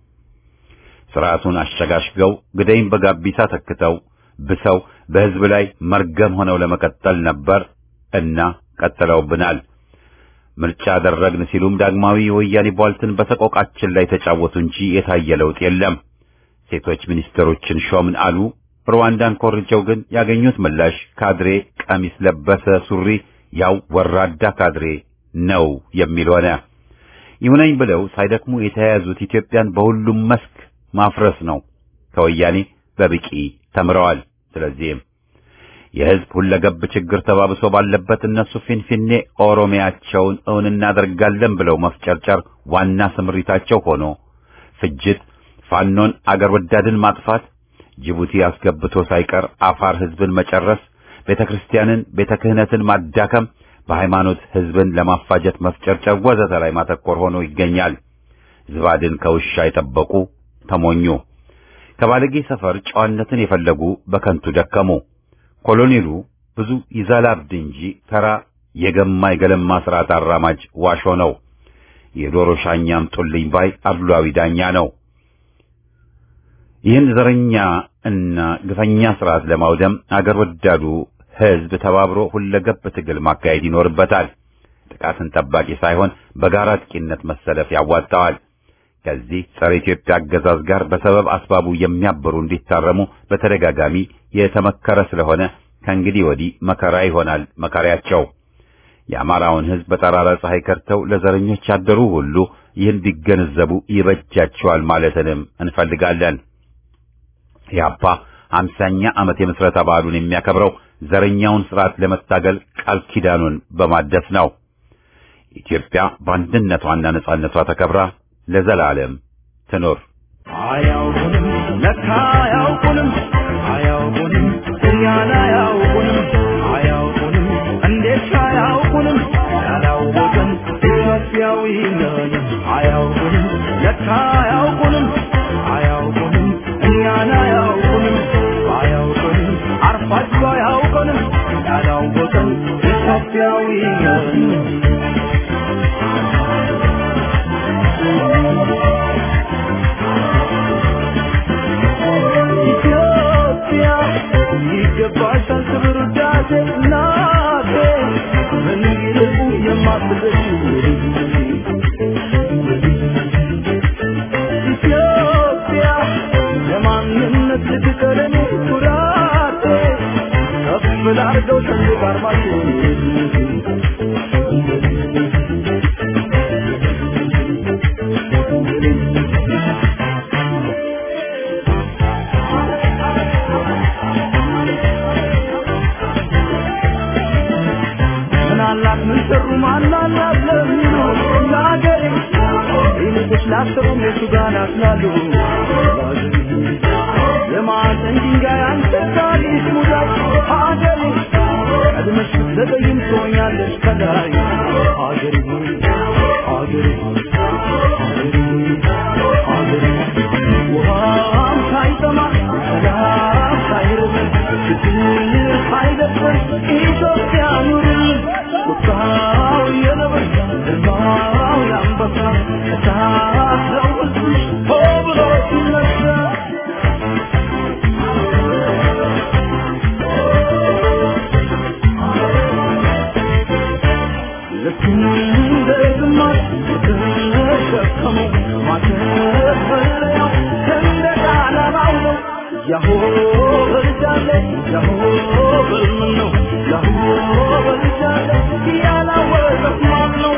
ስርዓቱን አሸጋሽገው ግደይን በጋቢሳ ተክተው ብሰው በህዝብ ላይ መርገም ሆነው ለመቀጠል ነበር እና ቀጥለውብናል። ምርጫ አደረግን ሲሉም ዳግማዊ የወያኔ ቧልትን በሰቆቃችን ላይ ተጫወቱ እንጂ የታየ ለውጥ የለም። ሴቶች ሚኒስትሮችን ሾምን አሉ። ሩዋንዳን ኮርጀው ግን ያገኙት ምላሽ ካድሬ ቀሚስ ለበሰ ሱሪ ያው ወራዳ ካድሬ ነው የሚል ሆነ። ይሁነኝ ብለው ሳይደክሙ የተያያዙት ኢትዮጵያን በሁሉም መስክ ማፍረስ ነው። ከወያኔ በብቂ ተምረዋል። ስለዚህም የህዝብ ሁለገብ ችግር ተባብሶ ባለበት እነሱ ፊንፊኔ ኦሮሚያቸውን እውን እናደርጋለን ብለው መፍጨርጨር ዋና ስምሪታቸው ሆኖ ፍጅት፣ ፋኖን አገር ወዳድን ማጥፋት፣ ጅቡቲ አስገብቶ ሳይቀር አፋር ህዝብን መጨረስ፣ ቤተ ክርስቲያንን ቤተ ክህነትን ማዳከም፣ በሃይማኖት ህዝብን ለማፋጀት መፍጨርጨር ወዘተ ላይ ማተኮር ሆኖ ይገኛል። ዝባድን ከውሻ የጠበቁ ተሞኙ። ከባለጌ ሰፈር ጨዋነትን የፈለጉ በከንቱ ደከሙ። ኮሎኔሉ ብዙ ይዘላብድ እንጂ ተራ የገማ የገለማ ስርዓት አራማጅ ዋሾ ነው። የዶሮ ሻኛም ጡልኝ ባይ አድሏዊ ዳኛ ነው። ይህን ዘረኛ እና ግፈኛ ስርዓት ለማውደም አገር ወዳዱ ህዝብ ተባብሮ ሁለገብ ትግል ማካሄድ ይኖርበታል። ጥቃትን ጠባቂ ሳይሆን በጋራ አጥቂነት መሰለፍ ያዋጣዋል። ከዚህ ጸረ ኢትዮጵያ አገዛዝ ጋር በሰበብ አስባቡ የሚያበሩ እንዲታረሙ በተደጋጋሚ የተመከረ ስለሆነ ከእንግዲህ ወዲህ መከራ ይሆናል መከራያቸው። የአማራውን ህዝብ በጠራራ ፀሐይ ከርተው ለዘረኞች ያደሩ ሁሉ ይህን ቢገነዘቡ ይበጃቸዋል ማለትንም እንፈልጋለን። ኢህአፓ አምሳኛ ዓመት የምስረታ በዓሉን የሚያከብረው ዘረኛውን ስርዓት ለመታገል ቃል ኪዳኑን በማደስ ነው። ኢትዮጵያ በአንድነቷና ነጻነቷ ተከብራ ለዘላለም ትኖር። አያውቁንም ለካ አያውቁንም አያውቁንም እኛን አያውቁንም አያውቁንም እንዴት አያውቁንም ያላወቅን ኢትዮጵያዊ ነን አያውቁንም ለካ አያውቁንም አያውቁንም እኛን አያውቁንም አያውቁንም አርፋችሁ አያውቁንም ያላወቅን ኢትዮጵያዊ ነን ኢትዮጵያ ይገባሻል ክብር ውዳሴ እናቴ ምን ይልቁ የማትበሽ ኢትዮጵያ የማንነት ልትቀለኔ ኩራቴ ከፍ ላርገው ሰንደቅ ዓርማችሁ ምናላት ምን ሰሩ ማናላት ለሚሉ ለአገሬ ይልቅሽ ላሰሩም የሱ ጋር ናስላሉ የማዕዘን ድንጋይ አንተ ታሪክ ሙዳይ አገሬ ቀድመሽ ብትዘገይም ትሆኛለሽ ከላይ አገሬ ሆይ አገሬ ሆይ አገሬ ሆይ አገሬ ሆይ ውሃም ሳይጠማ ሰላም ሳይርበን ችግር ሳይደፍር ኢትዮጵያ ኑርልን ቁጣው የነበረ ግርማው የአንበሳ እሳት ነው ሕዝብሽ ሆ ብሎ ሲነሳ ልክ እንደ ግማሽ የተሸከመው ማተፈለያው ሰንደቅ ዓላማው ነው። ያሆ በልጃለ ያሆ በልምን ነው ያሆ በልጃለ ያላወቀት ማን ነው?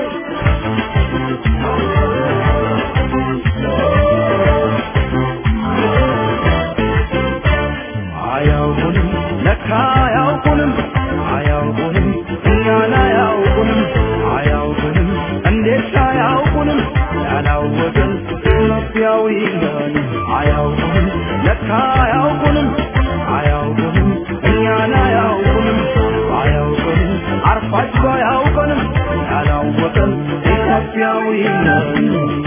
አያውቁንም ለካ አያውቁንም አያውቁንም እኛን አያውቁንም አያውቁንም እንዴት አያውቁንም ያላወቅን ኢትዮጵያዊ ነን አያውቁንም ለካ አያውቁንም አያውቁንም እኛን አያውቁንም አያውቁንም አርፋችሁ አያውቁንም ያላወቅን ኢትዮጵያዊ ነን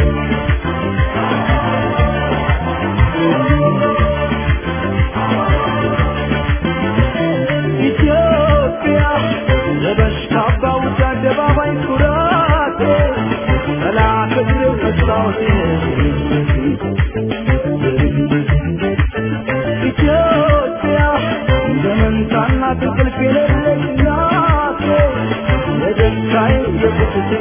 ኢትዮጵያ ለበሽታ ባውጭ አደባባይ ኩራቴ መላከ ድሬው መስታወቴ ኢትዮጵያ እንደ መንታና እንቅልፍ የሌለች ናቴ የደስታዬ የቁስቴ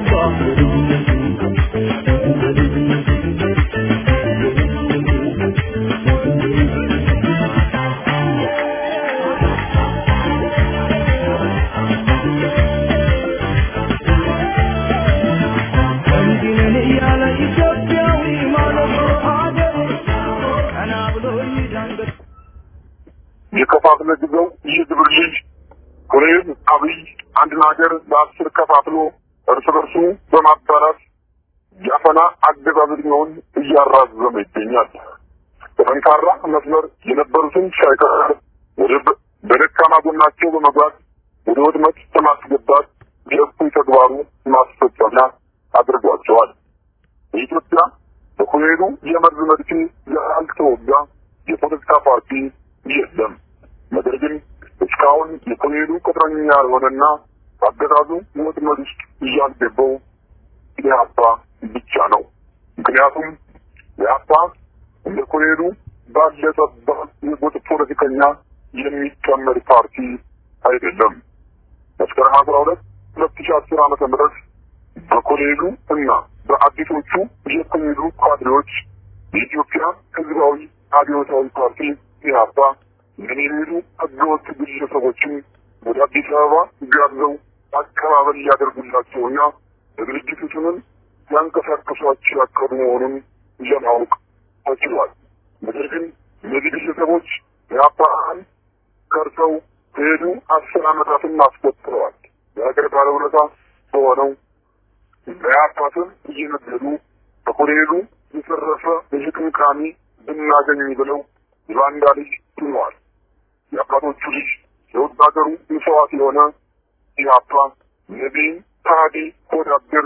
እንዲህ ነን እያለ ኢትዮጵያዊ ማለት ሀገሬ ቀና ብሎ ይዳንገት የከፋፍለ ግዘው የግብር ልጅ ኮሎኔል አብይ አንድን ሀገር በአስር ከፋፍሎ እርስ በርሱ በማባላት የአፈና አገዛዝ ዕድሜውን እያራዘመ ይገኛል። በጠንካራ መስመር የነበሩትን ሳይቀር ወደ በ- በደካማ ጎናቸው በመግባት ወደ ወድመት በማስገባት የእኩይ ተግባሩ ማስፈጸሚያ አድርጓቸዋል። በኢትዮጵያ በኮሎኔሉ የመርዝ መድፌ ያልተወጋ የፖለቲካ ፓርቲ የለም። ነገር ግን እስካሁን የኮሎኔሉ ቅጥረኛ የሆነና አገዛዙ ወጥመድ ውስጥ እያልገባው ኢህአፓ ብቻ ነው። ምክንያቱም ኢህአፓ እንደ ኮሎኔሉ ባለ ጠባብ የጎጥ ፖለቲከኛ የሚጨመር ፓርቲ አይደለም። መስከረም አስራ ሁለት ሁለት ሺ አስር ዓመተ ምህረት በኮሎኔሉ እና በአዲሶቹ የኮሎኔሉ ካድሬዎች የኢትዮጵያ ህዝባዊ አብዮታዊ ፓርቲ ኢህአፓ ምን የሚሉ ህገወጥ ግለሰቦችን ወደ አዲስ አበባ ጋብዘው አቀባበል ሊያደርጉላቸውና በድርጅቱ ስምም ሊያንቀሳቀሷቸው ያቀዱ መሆኑን ለማወቅ ተችሏል። ነገር ግን እነዚህ ግለሰቦች ኢህአፓን ከርሰው ከሄዱ አስር ዓመታትን አስቆጥረዋል። የሀገር ባለውለታ በሆነው በኢህአፓ ስም እየነገዱ በኮሎኔሉ የተረፈ የሽቅምቃሚ ብናገኝ ብለው የባንዳ ልጅ ሆነዋል። የአባቶቹ ልጅ የውድ ሀገሩ መስዋዕት የሆነ ኢህአፓ ነቢይ ታዲ ወዳደር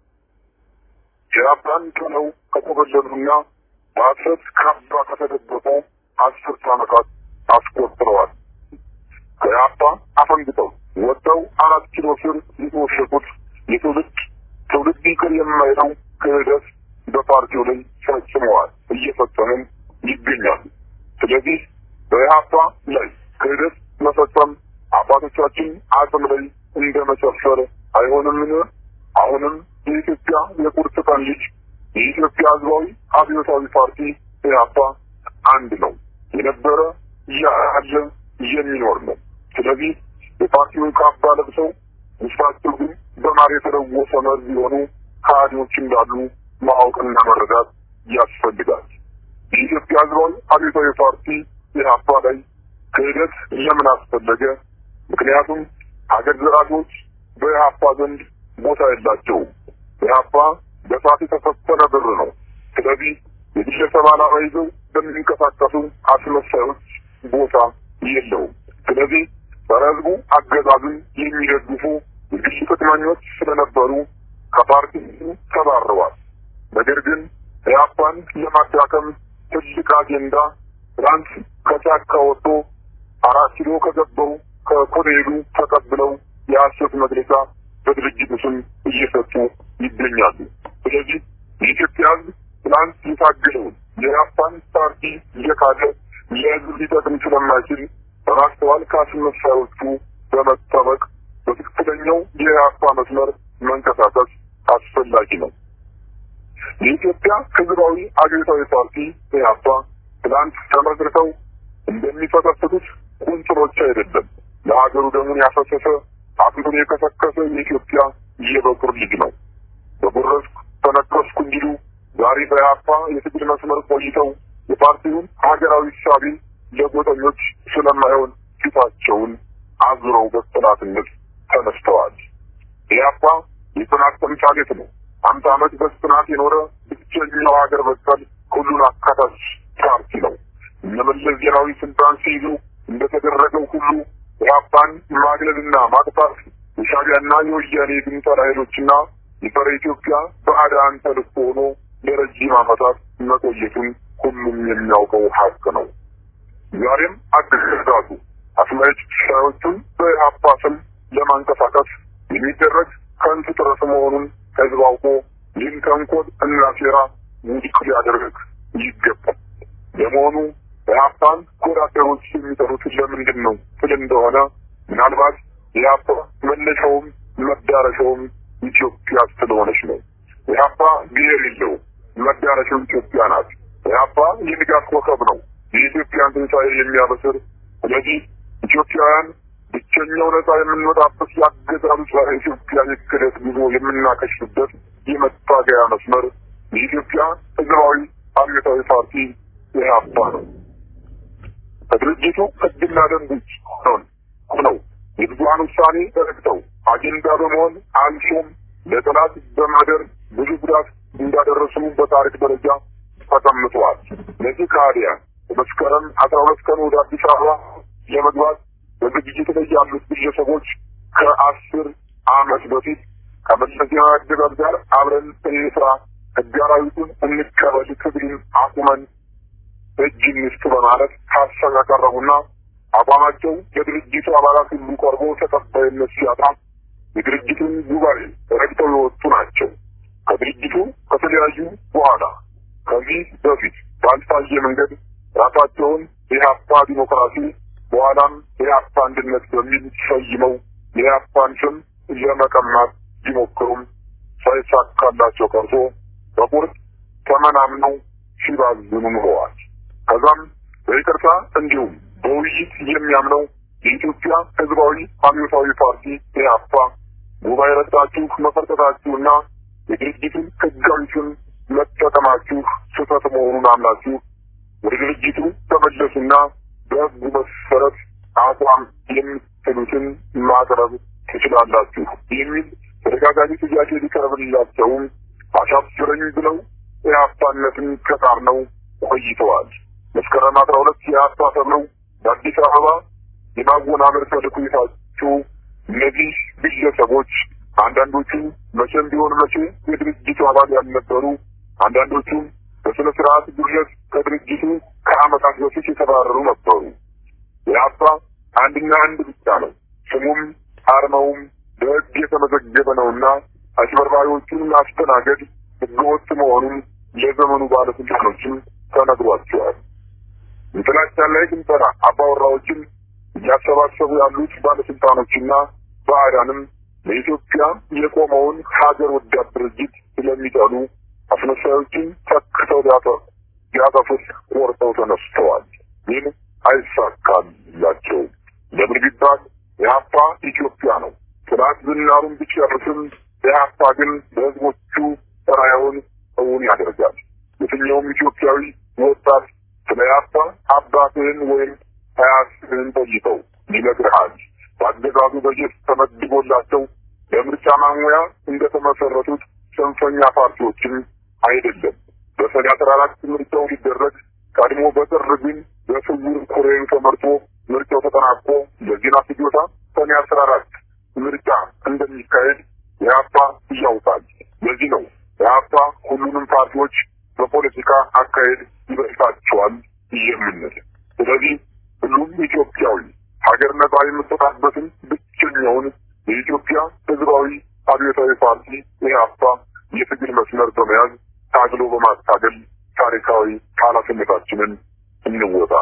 ኢህአፓን ጥለው ከኮበለሉና በሐሰት ካባ ከተደበቁ አስርት ዓመታት አስቆጥረዋል። ከኢህአፓ አፈንግጠው ወጥተው አራት ኪሎ ስር የተወሸቁት የትውልድ ትውልድ ይቅር የማይለው ክህደት በፓርቲው ላይ ፈጽመዋል፣ እየፈጸሙም ይገኛሉ። ስለዚህ በኢህአፓ ላይ ክህደት መፈጸም አባቶቻችን አጽም ላይ እንደ መጨፈር አይሆንምን? አሁንም የኢትዮጵያ የቁርጥ ቀን ልጅ የኢትዮጵያ ሕዝባዊ አብዮታዊ ፓርቲ ኢህአፓ አንድ ነው፣ የነበረ ያለ የሚኖር ነው። ስለዚህ የፓርቲውን ካባ ለብሰው ውስጣቸው ግን በማር የተለወሰ መርዝ የሆኑ ከሃዲዎች እንዳሉ ማወቅና መረዳት ያስፈልጋል። የኢትዮጵያ ሕዝባዊ አብዮታዊ ፓርቲ ኢህአፓ ላይ ክህደት ለምን አስፈለገ? ምክንያቱም ሀገር ዘራጆች በኢህአፓ ዘንድ ቦታ የላቸውም። ኢህአፓ በሳት የተፈተነ ብር ነው። ስለዚህ የግለሰብ ዓላማ ይዘው በሚንቀሳቀሱ አስመሳዮች ቦታ የለውም። ስለዚህ ጸረ ሕዝቡ አገዛዝን የሚደግፉ የግል ጥቅመኞች ስለነበሩ ከፓርቲ ተባረዋል። ነገር ግን ኢህአፓን ለማዳከም ትልቅ አጀንዳ ትናንት ከጫካ ወጥቶ አራት ኪሎ ከገባው ከኮሎኔሉ ተቀብለው የሐሰት መግለጫ በድርጅቱ ስም እየሰጡ ይገኛሉ። ስለዚህ የኢትዮጵያ ሕዝብ ትናንት የታገለውን የኢህአፓን ፓርቲ እየካደ ለሕዝብ ሊጠቅም ስለማይችል በማስተዋል ከአስመሳዮቹ በመጠበቅ በትክክለኛው የኢህአፓ መስመር መንቀሳቀስ አስፈላጊ ነው። የኢትዮጵያ ሕዝባዊ አብዮታዊ ፓርቲ ኢህአፓ ትናንት ተመስርተው እንደሚፈተፍቱት ቁንጽሎች አይደለም። ለሀገሩ ደሙን ያፈሰሰ አጥንቱን የከሰከሰ የኢትዮጵያ የበኩር ልጅ ነው። በጉረስኩ ተነከስኩ እንዲሉ ዛሬ በኢህአፓ የትግል መስመር ቆይተው የፓርቲውን ሀገራዊ እሳቤ ለጎጠኞች ስለማይሆን ፊታቸውን አዙረው በጠላትነት ተነስተዋል። ኢህአፓ የጽናት ተምሳሌት ነው። አምሳ ዓመት በጽናት የኖረ ብቸኛው ሀገር በቀል ሁሉን አካታች ፓርቲ ነው። እነ መለስ ዜናዊ ስልጣን ሲይዙ እንደተደረገው ሁሉ ኢህአፓን ማግለልና ማጥፋት የሻዕቢያና የወያኔ ግንጠላ ኃይሎችና የጸረ ኢትዮጵያ ባዕዳን ተልዕኮ ሆኖ ለረጅም ዓመታት መቆየቱን ሁሉም የሚያውቀው ሀቅ ነው። ዛሬም አገዛዙ አስመጭ ሻዮቹን በኢህአፓ ስም ለማንቀሳቀስ የሚደረግ ከንቱ ጥረት መሆኑን ህዝብ አውቆ ይህን ተንኮል እና ሴራ ውድቅ ሊያደርግ ይገባል። ለመሆኑ ኢህአፓን ወዳደሮች የሚጠሩት ለምንድን ነው ስል እንደሆነ ምናልባት ኢህአፓ መነሻውም መዳረሻውም ኢትዮጵያ ስለሆነች ነው። ኢህአፓ ብሔር የለውም፣ መዳረሻው ኢትዮጵያ ናት። ኢህአፓ የንጋት ኮከብ ነው፣ የኢትዮጵያን ትንሣኤ የሚያበስር። ስለዚህ ኢትዮጵያውያን ብቸኛው ነጻ የምንወጣበት ያገዛዙ ጸረ ኢትዮጵያ የክህደት ጉዞ የምናከሽፍበት የመታገያ መስመር የኢትዮጵያ ህዝባዊ አብዮታዊ ፓርቲ ኢህአፓ ነው። ከድርጅቱ ህግና ደንብ ውጭ ሆነው ሆነው የብዙሀን ውሳኔ ተረግጠው አጀንዳ በመሆን አልፎም ለጠላት በማደር ብዙ ጉዳት እንዳደረሱ በታሪክ ደረጃ ተቀምጠዋል። እነዚህ ከሃዲያን በመስከረም አስራ ሁለት ቀን ወደ አዲስ አበባ ለመግባት በዝግጅት ላይ ያሉት ግለሰቦች ከአስር አመት በፊት ከመለስ ዜናዊ አገዛዝ ጋር አብረን እንስራ፣ ህግ አራዊቱን እንቀበል፣ ትግሉን አቁመን እጅ እንስጥ በማለት ሀሳብ ያቀረቡና አቋማቸው ለድርጅቱ አባላት ሁሉ ቀርቦ ተቀባይነት ሲያጣ የድርጅቱን ጉባኤ ረግጠው የወጡ ናቸው። ከድርጅቱ ከተለያዩ በኋላ ከዚህ በፊት ባልታየ መንገድ ራሳቸውን የኢህአፓ ዲሞክራሲ በኋላም የኢህአፓ አንድነት በሚል ሰይመው የኢህአፓን ስም ለመቀማት ቢሞክሩም ሳይሳካላቸው ቀርቶ በቁርጥ ተመናምነው ሲባዝኑ ኑረዋል። ከዛም በይቅርታ እንዲሁም በውይይት የሚያምነው የኢትዮጵያ ህዝባዊ አብዮታዊ ፓርቲ ኢህአፓ ጉባኤ ረግጣችሁ መፈርጠታችሁና የድርጅቱን ህጋዊ ስም መጠቀማችሁ ስህተት መሆኑን አምናችሁ ወደ ድርጅቱ ተመለሱና በህጉ መሰረት አቋም የምትሉትን ማቅረብ ትችላላችሁ የሚል ተደጋጋሚ ጥያቄ ሊቀርብላቸውም አሻፍረኝ ብለው ኢህአፓነትን ከጣር ነው ቆይተዋል። መስከረም አስራ ሁለት የአፓ ተብለው በአዲስ አበባ የማወናበድ ተልዕኮ የታጩ እነዚህ ግለሰቦች አንዳንዶቹ መቼም ቢሆን መቼ የድርጅቱ አባል ያልነበሩ፣ አንዳንዶቹም በስነ ስርዓት ጉድለት ከድርጅቱ ከዓመታት በፊት የተባረሩ ነበሩ። የአፓ አንድና አንድ ብቻ ነው። ስሙም አርማውም በሕግ የተመዘገበ ነውና አጭበርባሪዎቹን ማስተናገድ ሕገወጥ መሆኑን ለዘመኑ ባለስልጣኖችም ተነግሯቸዋል። የጥላቻን ላይ ግንጠራ አባወራዎችን እያሰባሰቡ ያሉት ባለስልጣኖችና ባዕዳንም ለኢትዮጵያ የቆመውን ሀገር ወዳድ ድርጅት ስለሚጠሉ አስመሳዮችን ተክተው ሊያጠፉት ቆርጠው ተነስተዋል። ግን አይሳካላቸውም። ለምን ቢባል የሀፓ ኢትዮጵያ ነው። ጥላት ዝናሩን ቢጨርስም የሀፓ ግን በህዝቦቹ ራዕዩን እውን ያደርጋል። የትኛውም ኢትዮጵያዊ ወጣት ስለ ሀፓ አባትህን ወይም አያትህን ጠይቀው ይነግርሃል። በአገዛዙ በጀት ተመድቦላቸው ለምርጫ ማሙያ እንደተመሰረቱት ጽንፈኛ ፓርቲዎችም አይደለም። በሰኔ አስራ አራት ምርጫው ሊደረግ ቀድሞ በጥር ግን በስውር ኮሬን ተመርጦ ምርጫው ተጠናቆ ለዜና ፍጆታ ሰኔ አስራ አራት ምርጫ እንደሚካሄድ የሀፓ ያውቃል። ለዚህ ነው የሀፓ ሁሉንም ፓርቲዎች በፖለቲካ አካሄድ ይበልጣቸዋል የምንል። ስለዚህ ሁሉም ኢትዮጵያዊ ሀገር ነጻ የምትወጣበትን ብቸኛውን የኢትዮጵያ ህዝባዊ አብዮታዊ ፓርቲ ኢህአፓ የትግል መስመር በመያዝ ታግሎ በማታገል ታሪካዊ ኃላፊነታችንን እንወጣ።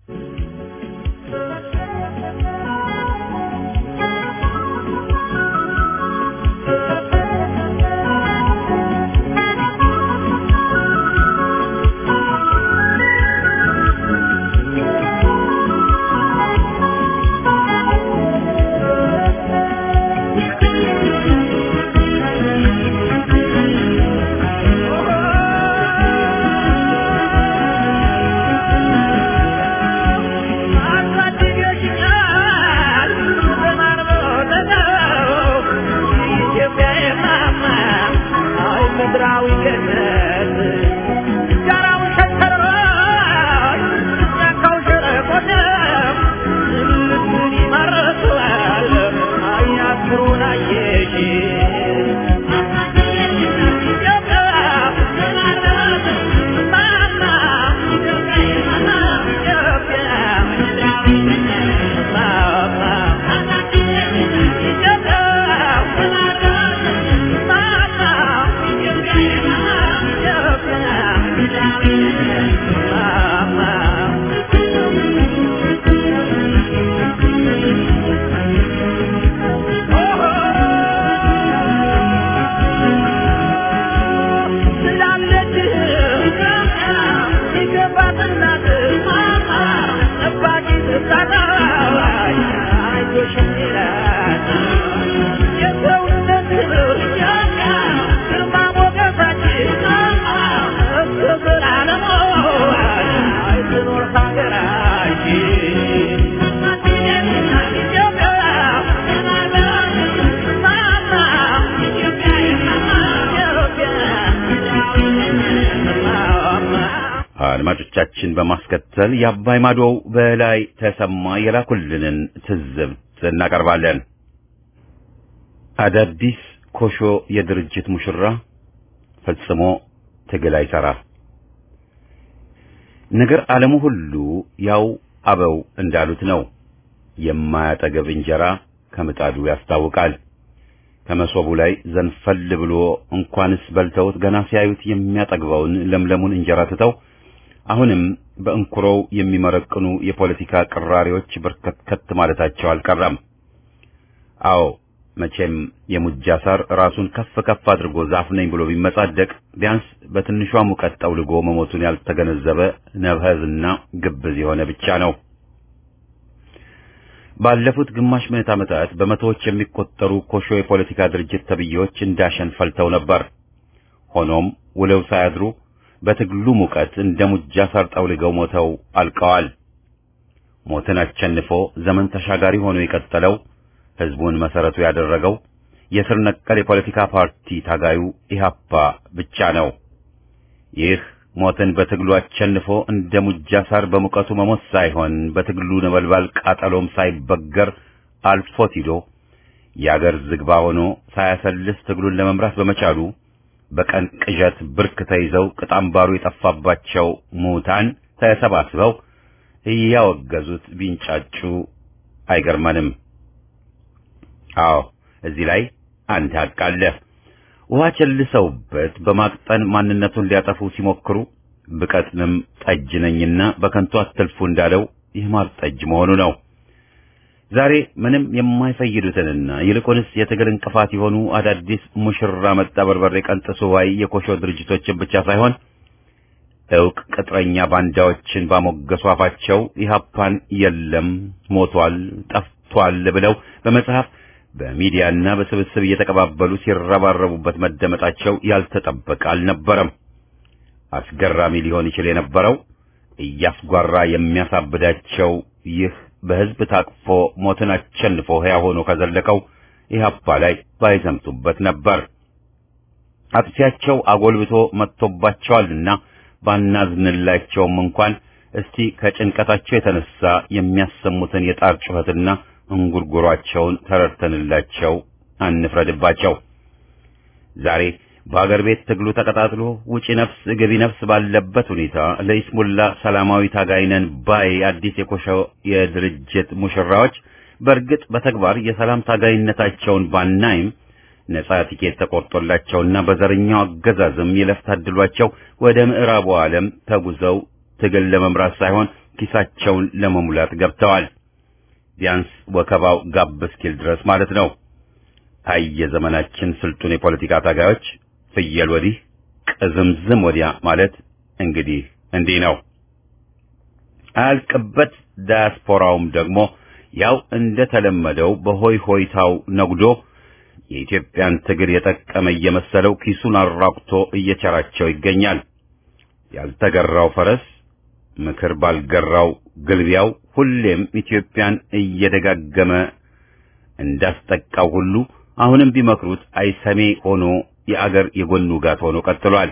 አድማጮቻችን በማስከተል የአባይ ማዶው በላይ ተሰማ የላኩልንን ትዝብት እናቀርባለን። አዳዲስ ኮሾ የድርጅት ሙሽራ ፈጽሞ ትግል አይሰራ። ነገር ዓለሙ ሁሉ ያው አበው እንዳሉት ነው። የማያጠገብ እንጀራ ከምጣዱ ያስታውቃል። ከመሶቡ ላይ ዘንፈል ብሎ እንኳንስ በልተውት ገና ሲያዩት የሚያጠግበውን ለምለሙን እንጀራ ትተው አሁንም በእንኩሮው የሚመረቅኑ የፖለቲካ ቅራሪዎች በርከት ማለታቸው አልቀረም። አዎ መቼም የሙጃ ሳር ራሱን ከፍ ከፍ አድርጎ ዛፍ ነኝ ብሎ ቢመጻደቅ ቢያንስ በትንሿ ሙቀት ጠውልጎ መሞቱን ያልተገነዘበ ነብህዝና ግብዝ የሆነ ብቻ ነው። ባለፉት ግማሽ ምዕት ዓመታት በመቶዎች የሚቆጠሩ ኮሾ የፖለቲካ ድርጅት ተብዬዎች እንዳሸን ፈልተው ነበር። ሆኖም ውለው ሳያድሩ በትግሉ ሙቀት እንደ ሙጃ ሳር ጠውልገው ሞተው አልቀዋል። ሞትን አሸንፎ ዘመን ተሻጋሪ ሆኖ የቀጠለው ህዝቡን መሰረቱ ያደረገው የስር ነቀል የፖለቲካ ፓርቲ ታጋዩ ኢህአፓ ብቻ ነው። ይህ ሞትን በትግሉ አሸንፎ እንደ ሙጃ ሳር በሙቀቱ መሞት ሳይሆን በትግሉ ነበልባል ቃጠሎም ሳይበገር አልፎት ሂዶ የአገር ዝግባ ሆኖ ሳያሰልስ ትግሉን ለመምራት በመቻሉ በቀን ቅዠት ብርክ ተይዘው ቅጣምባሩ የጠፋባቸው ሙታን ተሰባስበው እያወገዙት ቢንጫጩ አይገርመንም። አዎ እዚህ ላይ አንድ ሀቅ አለ። ውሃ ቸልሰውበት በማቅጠን ማንነቱን ሊያጠፉ ሲሞክሩ ብቀጥንም ጠጅ ነኝና በከንቱ አትልፉ እንዳለው ይህ ማር ጠጅ መሆኑ ነው። ዛሬ ምንም የማይፈይዱትንና ይልቁንስ የትግል እንቅፋት የሆኑ አዳዲስ ሙሽራ መጣ በርበሬ ቀንጥሱ ዋይ የኮሾ ድርጅቶችን ብቻ ሳይሆን እውቅ ቅጥረኛ ባንዳዎችን ባሞገሱ አፋቸው ኢህአፓን የለም ሞቷል፣ ጠፍቷል ብለው በመጽሐፍ በሚዲያና በስብስብ እየተቀባበሉ ሲረባረቡበት መደመጣቸው ያልተጠበቀ አልነበረም። አስገራሚ ሊሆን ይችል የነበረው እያስጓራ የሚያሳብዳቸው ይህ በሕዝብ ታቅፎ ሞትን አሸንፎ ሕያው ሆኖ ከዘለቀው ኢህአፓ ላይ ባይዘምቱበት ነበር። አጥፊያቸው አጎልብቶ መጥቶባቸዋልና ባናዝንላቸውም እንኳን እስቲ ከጭንቀታቸው የተነሳ የሚያሰሙትን የጣር ጩኸትና እንጉርጉሯቸውን ተረድተንላቸው አንፍረድባቸው። ዛሬ በአገር ቤት ትግሉ ተቀጣጥሎ ውጪ ነፍስ ገቢ ነፍስ ባለበት ሁኔታ ለኢስሙላ ሰላማዊ ታጋይነን ባይ አዲስ የኮሸው የድርጅት ሙሽራዎች በእርግጥ በተግባር የሰላም ታጋይነታቸውን ባናይም ነጻ ቲኬት ተቆርጦላቸውና በዘረኛው አገዛዝም ይለፍ ታድሏቸው ወደ ምዕራቡ ዓለም ተጉዘው ትግል ለመምራት ሳይሆን ኪሳቸውን ለመሙላት ገብተዋል። ቢያንስ ወከባው ጋብ እስኪል ድረስ ማለት ነው። አይ የዘመናችን ስልጡን የፖለቲካ ታጋዮች ፍየል ወዲህ ቅዝምዝም ወዲያ ማለት እንግዲህ እንዲህ ነው። አያልቅበት ዳያስፖራውም ደግሞ ያው እንደተለመደው በሆይ ሆይታው ነጉዶ የኢትዮጵያን ትግል የጠቀመ እየመሰለው ኪሱን አራቁቶ እየቸራቸው ይገኛል። ያልተገራው ፈረስ ምክር ባልገራው ግልቢያው ሁሌም ኢትዮጵያን እየደጋገመ እንዳስጠቃው ሁሉ አሁንም ቢመክሩት አይሰሜ ሆኖ የአገር የጎን ውጋት ሆኖ ቀጥሏል።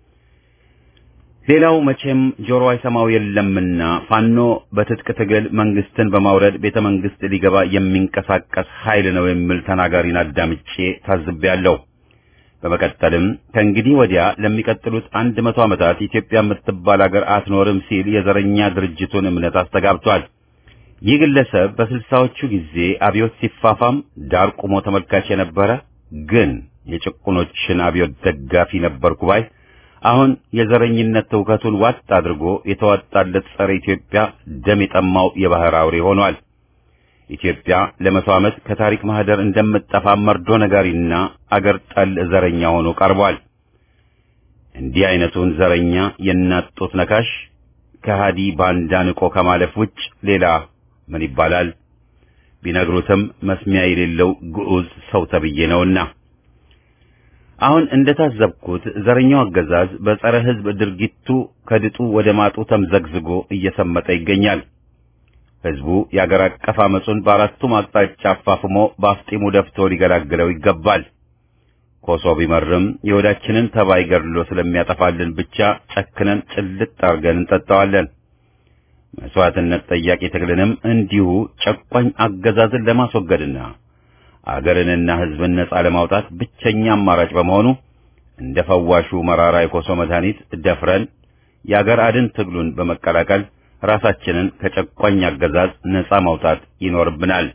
ሌላው መቼም ጆሮ አይሰማው የለምና ፋኖ በትጥቅ ትግል መንግስትን በማውረድ ቤተ መንግስት ሊገባ የሚንቀሳቀስ ኃይል ነው የሚል ተናጋሪን አዳምጬ ታዝቤያለሁ። በመቀጠልም ከእንግዲህ ወዲያ ለሚቀጥሉት አንድ መቶ ዓመታት ኢትዮጵያ የምትባል አገር አትኖርም ሲል የዘረኛ ድርጅቱን እምነት አስተጋብቷል። ይህ ግለሰብ በስልሳዎቹ ጊዜ አብዮት ሲፋፋም ዳር ቆሞ ተመልካች የነበረ ግን የጭቁኖችን አብዮት ደጋፊ ነበርኩ ባይ አሁን የዘረኝነት ትውከቱን ዋጥ አድርጎ የተዋጣለት ጸረ ኢትዮጵያ ደም የጠማው የባህር አውሬ ሆኗል። ኢትዮጵያ ለመቶ ዓመት ከታሪክ ማህደር እንደምትጠፋ መርዶ ነጋሪና አገር ጠል ዘረኛ ሆኖ ቀርቧል። እንዲህ አይነቱን ዘረኛ የእናት ጡት ነካሽ ከሃዲ ባንዳ ንቆ ከማለፍ ውጭ ሌላ ምን ይባላል? ቢነግሩትም መስሚያ የሌለው ግዑዝ ሰው ተብዬ ነውና። አሁን እንደታዘብኩት ዘረኛው አገዛዝ በጸረ ሕዝብ ድርጊቱ ከድጡ ወደ ማጡ ተምዘግዝጎ እየሰመጠ ይገኛል። ሕዝቡ የአገር አቀፍ አመጹን በአራቱም አቅጣጫ አፋፍሞ በአፍጢሙ ደፍቶ ሊገላግለው ይገባል። ኮሶ ቢመርም የወዳችንን ተባይ ገድሎ ስለሚያጠፋልን ብቻ ጨክነን ጭልጥ አርገን እንጠጣዋለን። መስዋዕትነት ጠያቂ ትግልንም እንዲሁ ጨቋኝ አገዛዝን ለማስወገድና አገርንና ሕዝብን ነጻ ለማውጣት ብቸኛ አማራጭ በመሆኑ እንደ ፈዋሹ መራራ የኮሶ መድኃኒት ደፍረን የአገር አድን ትግሉን በመቀላቀል ራሳችንን ከጨቋኝ አገዛዝ ነጻ ማውጣት ይኖርብናል።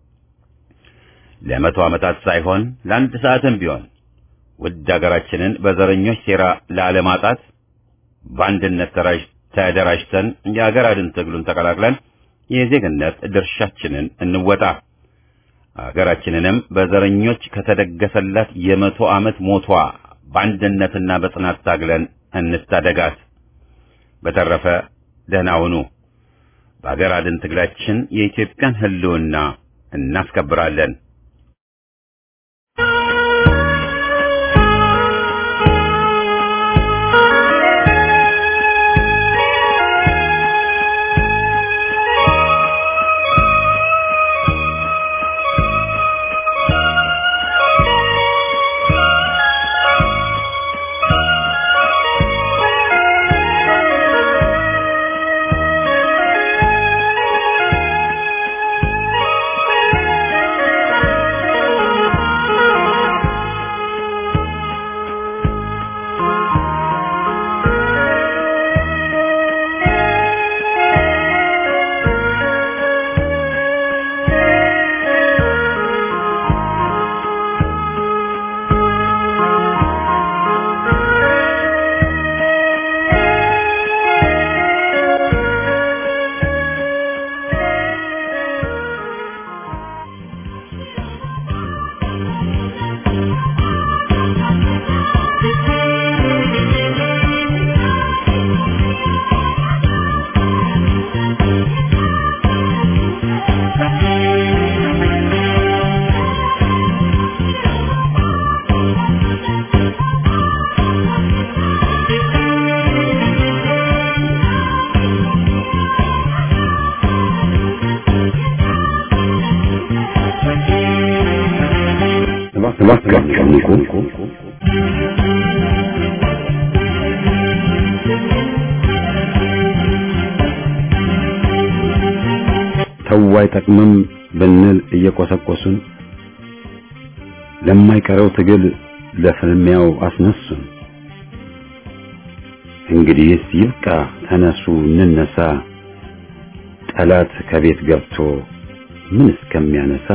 ለመቶ ዓመታት ሳይሆን ለአንድ ሰዓትም ቢሆን ውድ አገራችንን በዘረኞች ሴራ ላለማጣት በአንድነት ተደራጅተን የአገር አድን ትግሉን ተቀላቅለን የዜግነት ድርሻችንን እንወጣ። አገራችንንም በዘረኞች ከተደገሰላት የመቶ ዓመት ሞቷ በአንድነትና በጽናት ታግለን እንታደጋት። በተረፈ ደህና ሁኑ። በአገር አድን ትግላችን የኢትዮጵያን ሕልውና እናስከብራለን። ንቁ። ተው አይጠቅምም ብንል እየቆሰቆሱን ለማይቀረው ትግል ለፍልሚያው አስነሱን። እንግዲህስ ይብቃ፣ ተነሱ እንነሳ፣ ጠላት ከቤት ገብቶ ምን እስከሚያነሳ።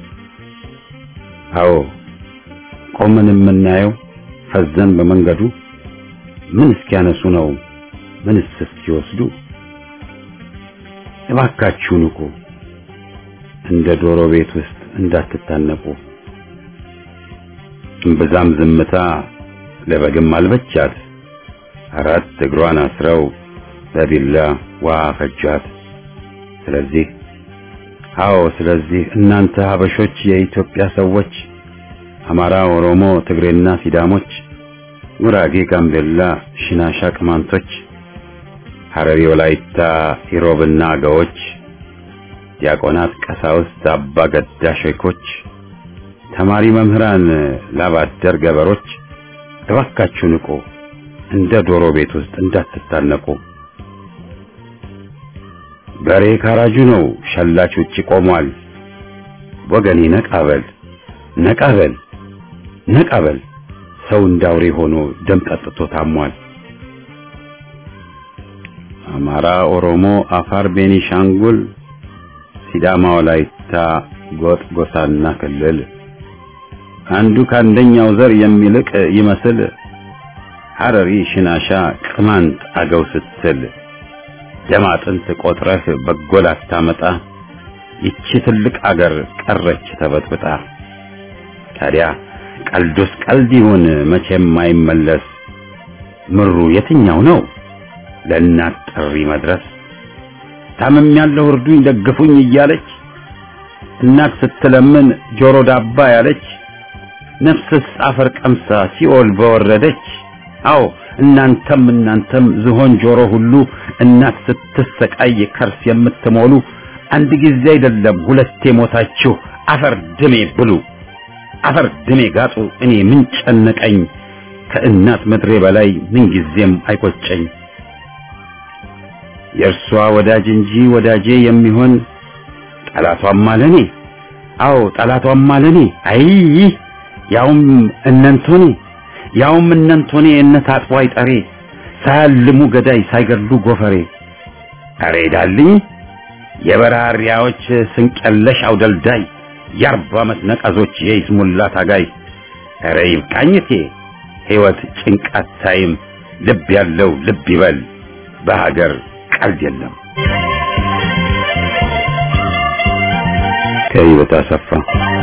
አዎ ቆመን የምናየው ፈዘን በመንገዱ ምን እስኪያነሱ ነው ምንስ እስኪወስዱ። እባካችሁ ንቁ፣ እንደ ዶሮ ቤት ውስጥ እንዳትታነቁ። እምብዛም ዝምታ ለበግም አልበቻት፣ አራት እግሯን አስረው በቢላ ውሃ ፈጇት። ስለዚህ አዎ ስለዚህ እናንተ ሀበሾች የኢትዮጵያ ሰዎች አማራ፣ ኦሮሞ፣ ትግሬና ሲዳሞች፣ ጉራጌ፣ ጋምቤላ፣ ሽናሻ፣ ቅማንቶች፣ ሐረሪ፣ ወላይታ፣ ኢሮብና አገዎች፣ ዲያቆናት፣ ቀሳውስት፣ አባ ገዳ ሼኮች፣ ተማሪ መምህራን፣ ላባደር ገበሮች እባካችሁ ንቁ፣ እንደ ዶሮ ቤት ውስጥ እንዳትታነቁ። በሬ ካራጁ ነው፣ ሸላች ውጪ ቆሟል። ወገኔ ነቃበል ነቃበል ነቃበል፣ ሰው እንዳውሬ ሆኖ ደም ጠጥቶ ታሟል። አማራ፣ ኦሮሞ፣ አፋር፣ ቤኒሻንጉል፣ ሲዳማ፣ ወላይታ፣ ጎጥ፣ ጎሳና ክልል አንዱ ከአንደኛው ዘር የሚልቅ ይመስል ሐረሪ፣ ሽናሻ፣ ቅማንት፣ አገው ስትል ደም አጥንት ቆጥረህ በጎ ላታመጣ ይቺ ትልቅ አገር ቀረች ተበጥብጣ። ታዲያ ቀልዱስ ቀልድ ይሁን መቼም አይመለስ። ምሩ የትኛው ነው ለእናት ጥሪ መድረስ? ታምም ያለው እርዱኝ ደግፉኝ እያለች እናት ስትለምን ጆሮ ዳባ ያለች ነፍስስ አፈር ቀምሳ ሲኦል በወረደች። አዎ እናንተም እናንተም ዝሆን ጆሮ ሁሉ እናት ስትሰቃይ ከርስ የምትሞሉ አንድ ጊዜ አይደለም ሁለቴ ሞታችሁ አፈር ድሜ ብሉ፣ አፈር ድሜ ጋጡ። እኔ ምን ጨነቀኝ ከእናት ምድሬ በላይ ምን ጊዜም አይቆጨኝ። የእርሷ ወዳጅ እንጂ ወዳጄ የሚሆን ጠላቷም አለኔ። አዎ ጠላቷም አለኔ። አይ ያውም እነንቶኔ ያውም እነንቶኔ እነት አጥቦ አይጠሬ ሳያልሙ ገዳይ ሳይገድሉ ጎፈሬ። አሬ ዳልኝ የበራሪያዎች ስንቀለሽ አውደልዳይ የአርባ ዓመት ነቀዞች የይስሙላ ታጋይ። አረ ይብቃኝቴ ሕይወት ጭንቃት ታይም ልብ ያለው ልብ ይበል በሀገር ቀልድ የለም። ከህይወት አሰፋ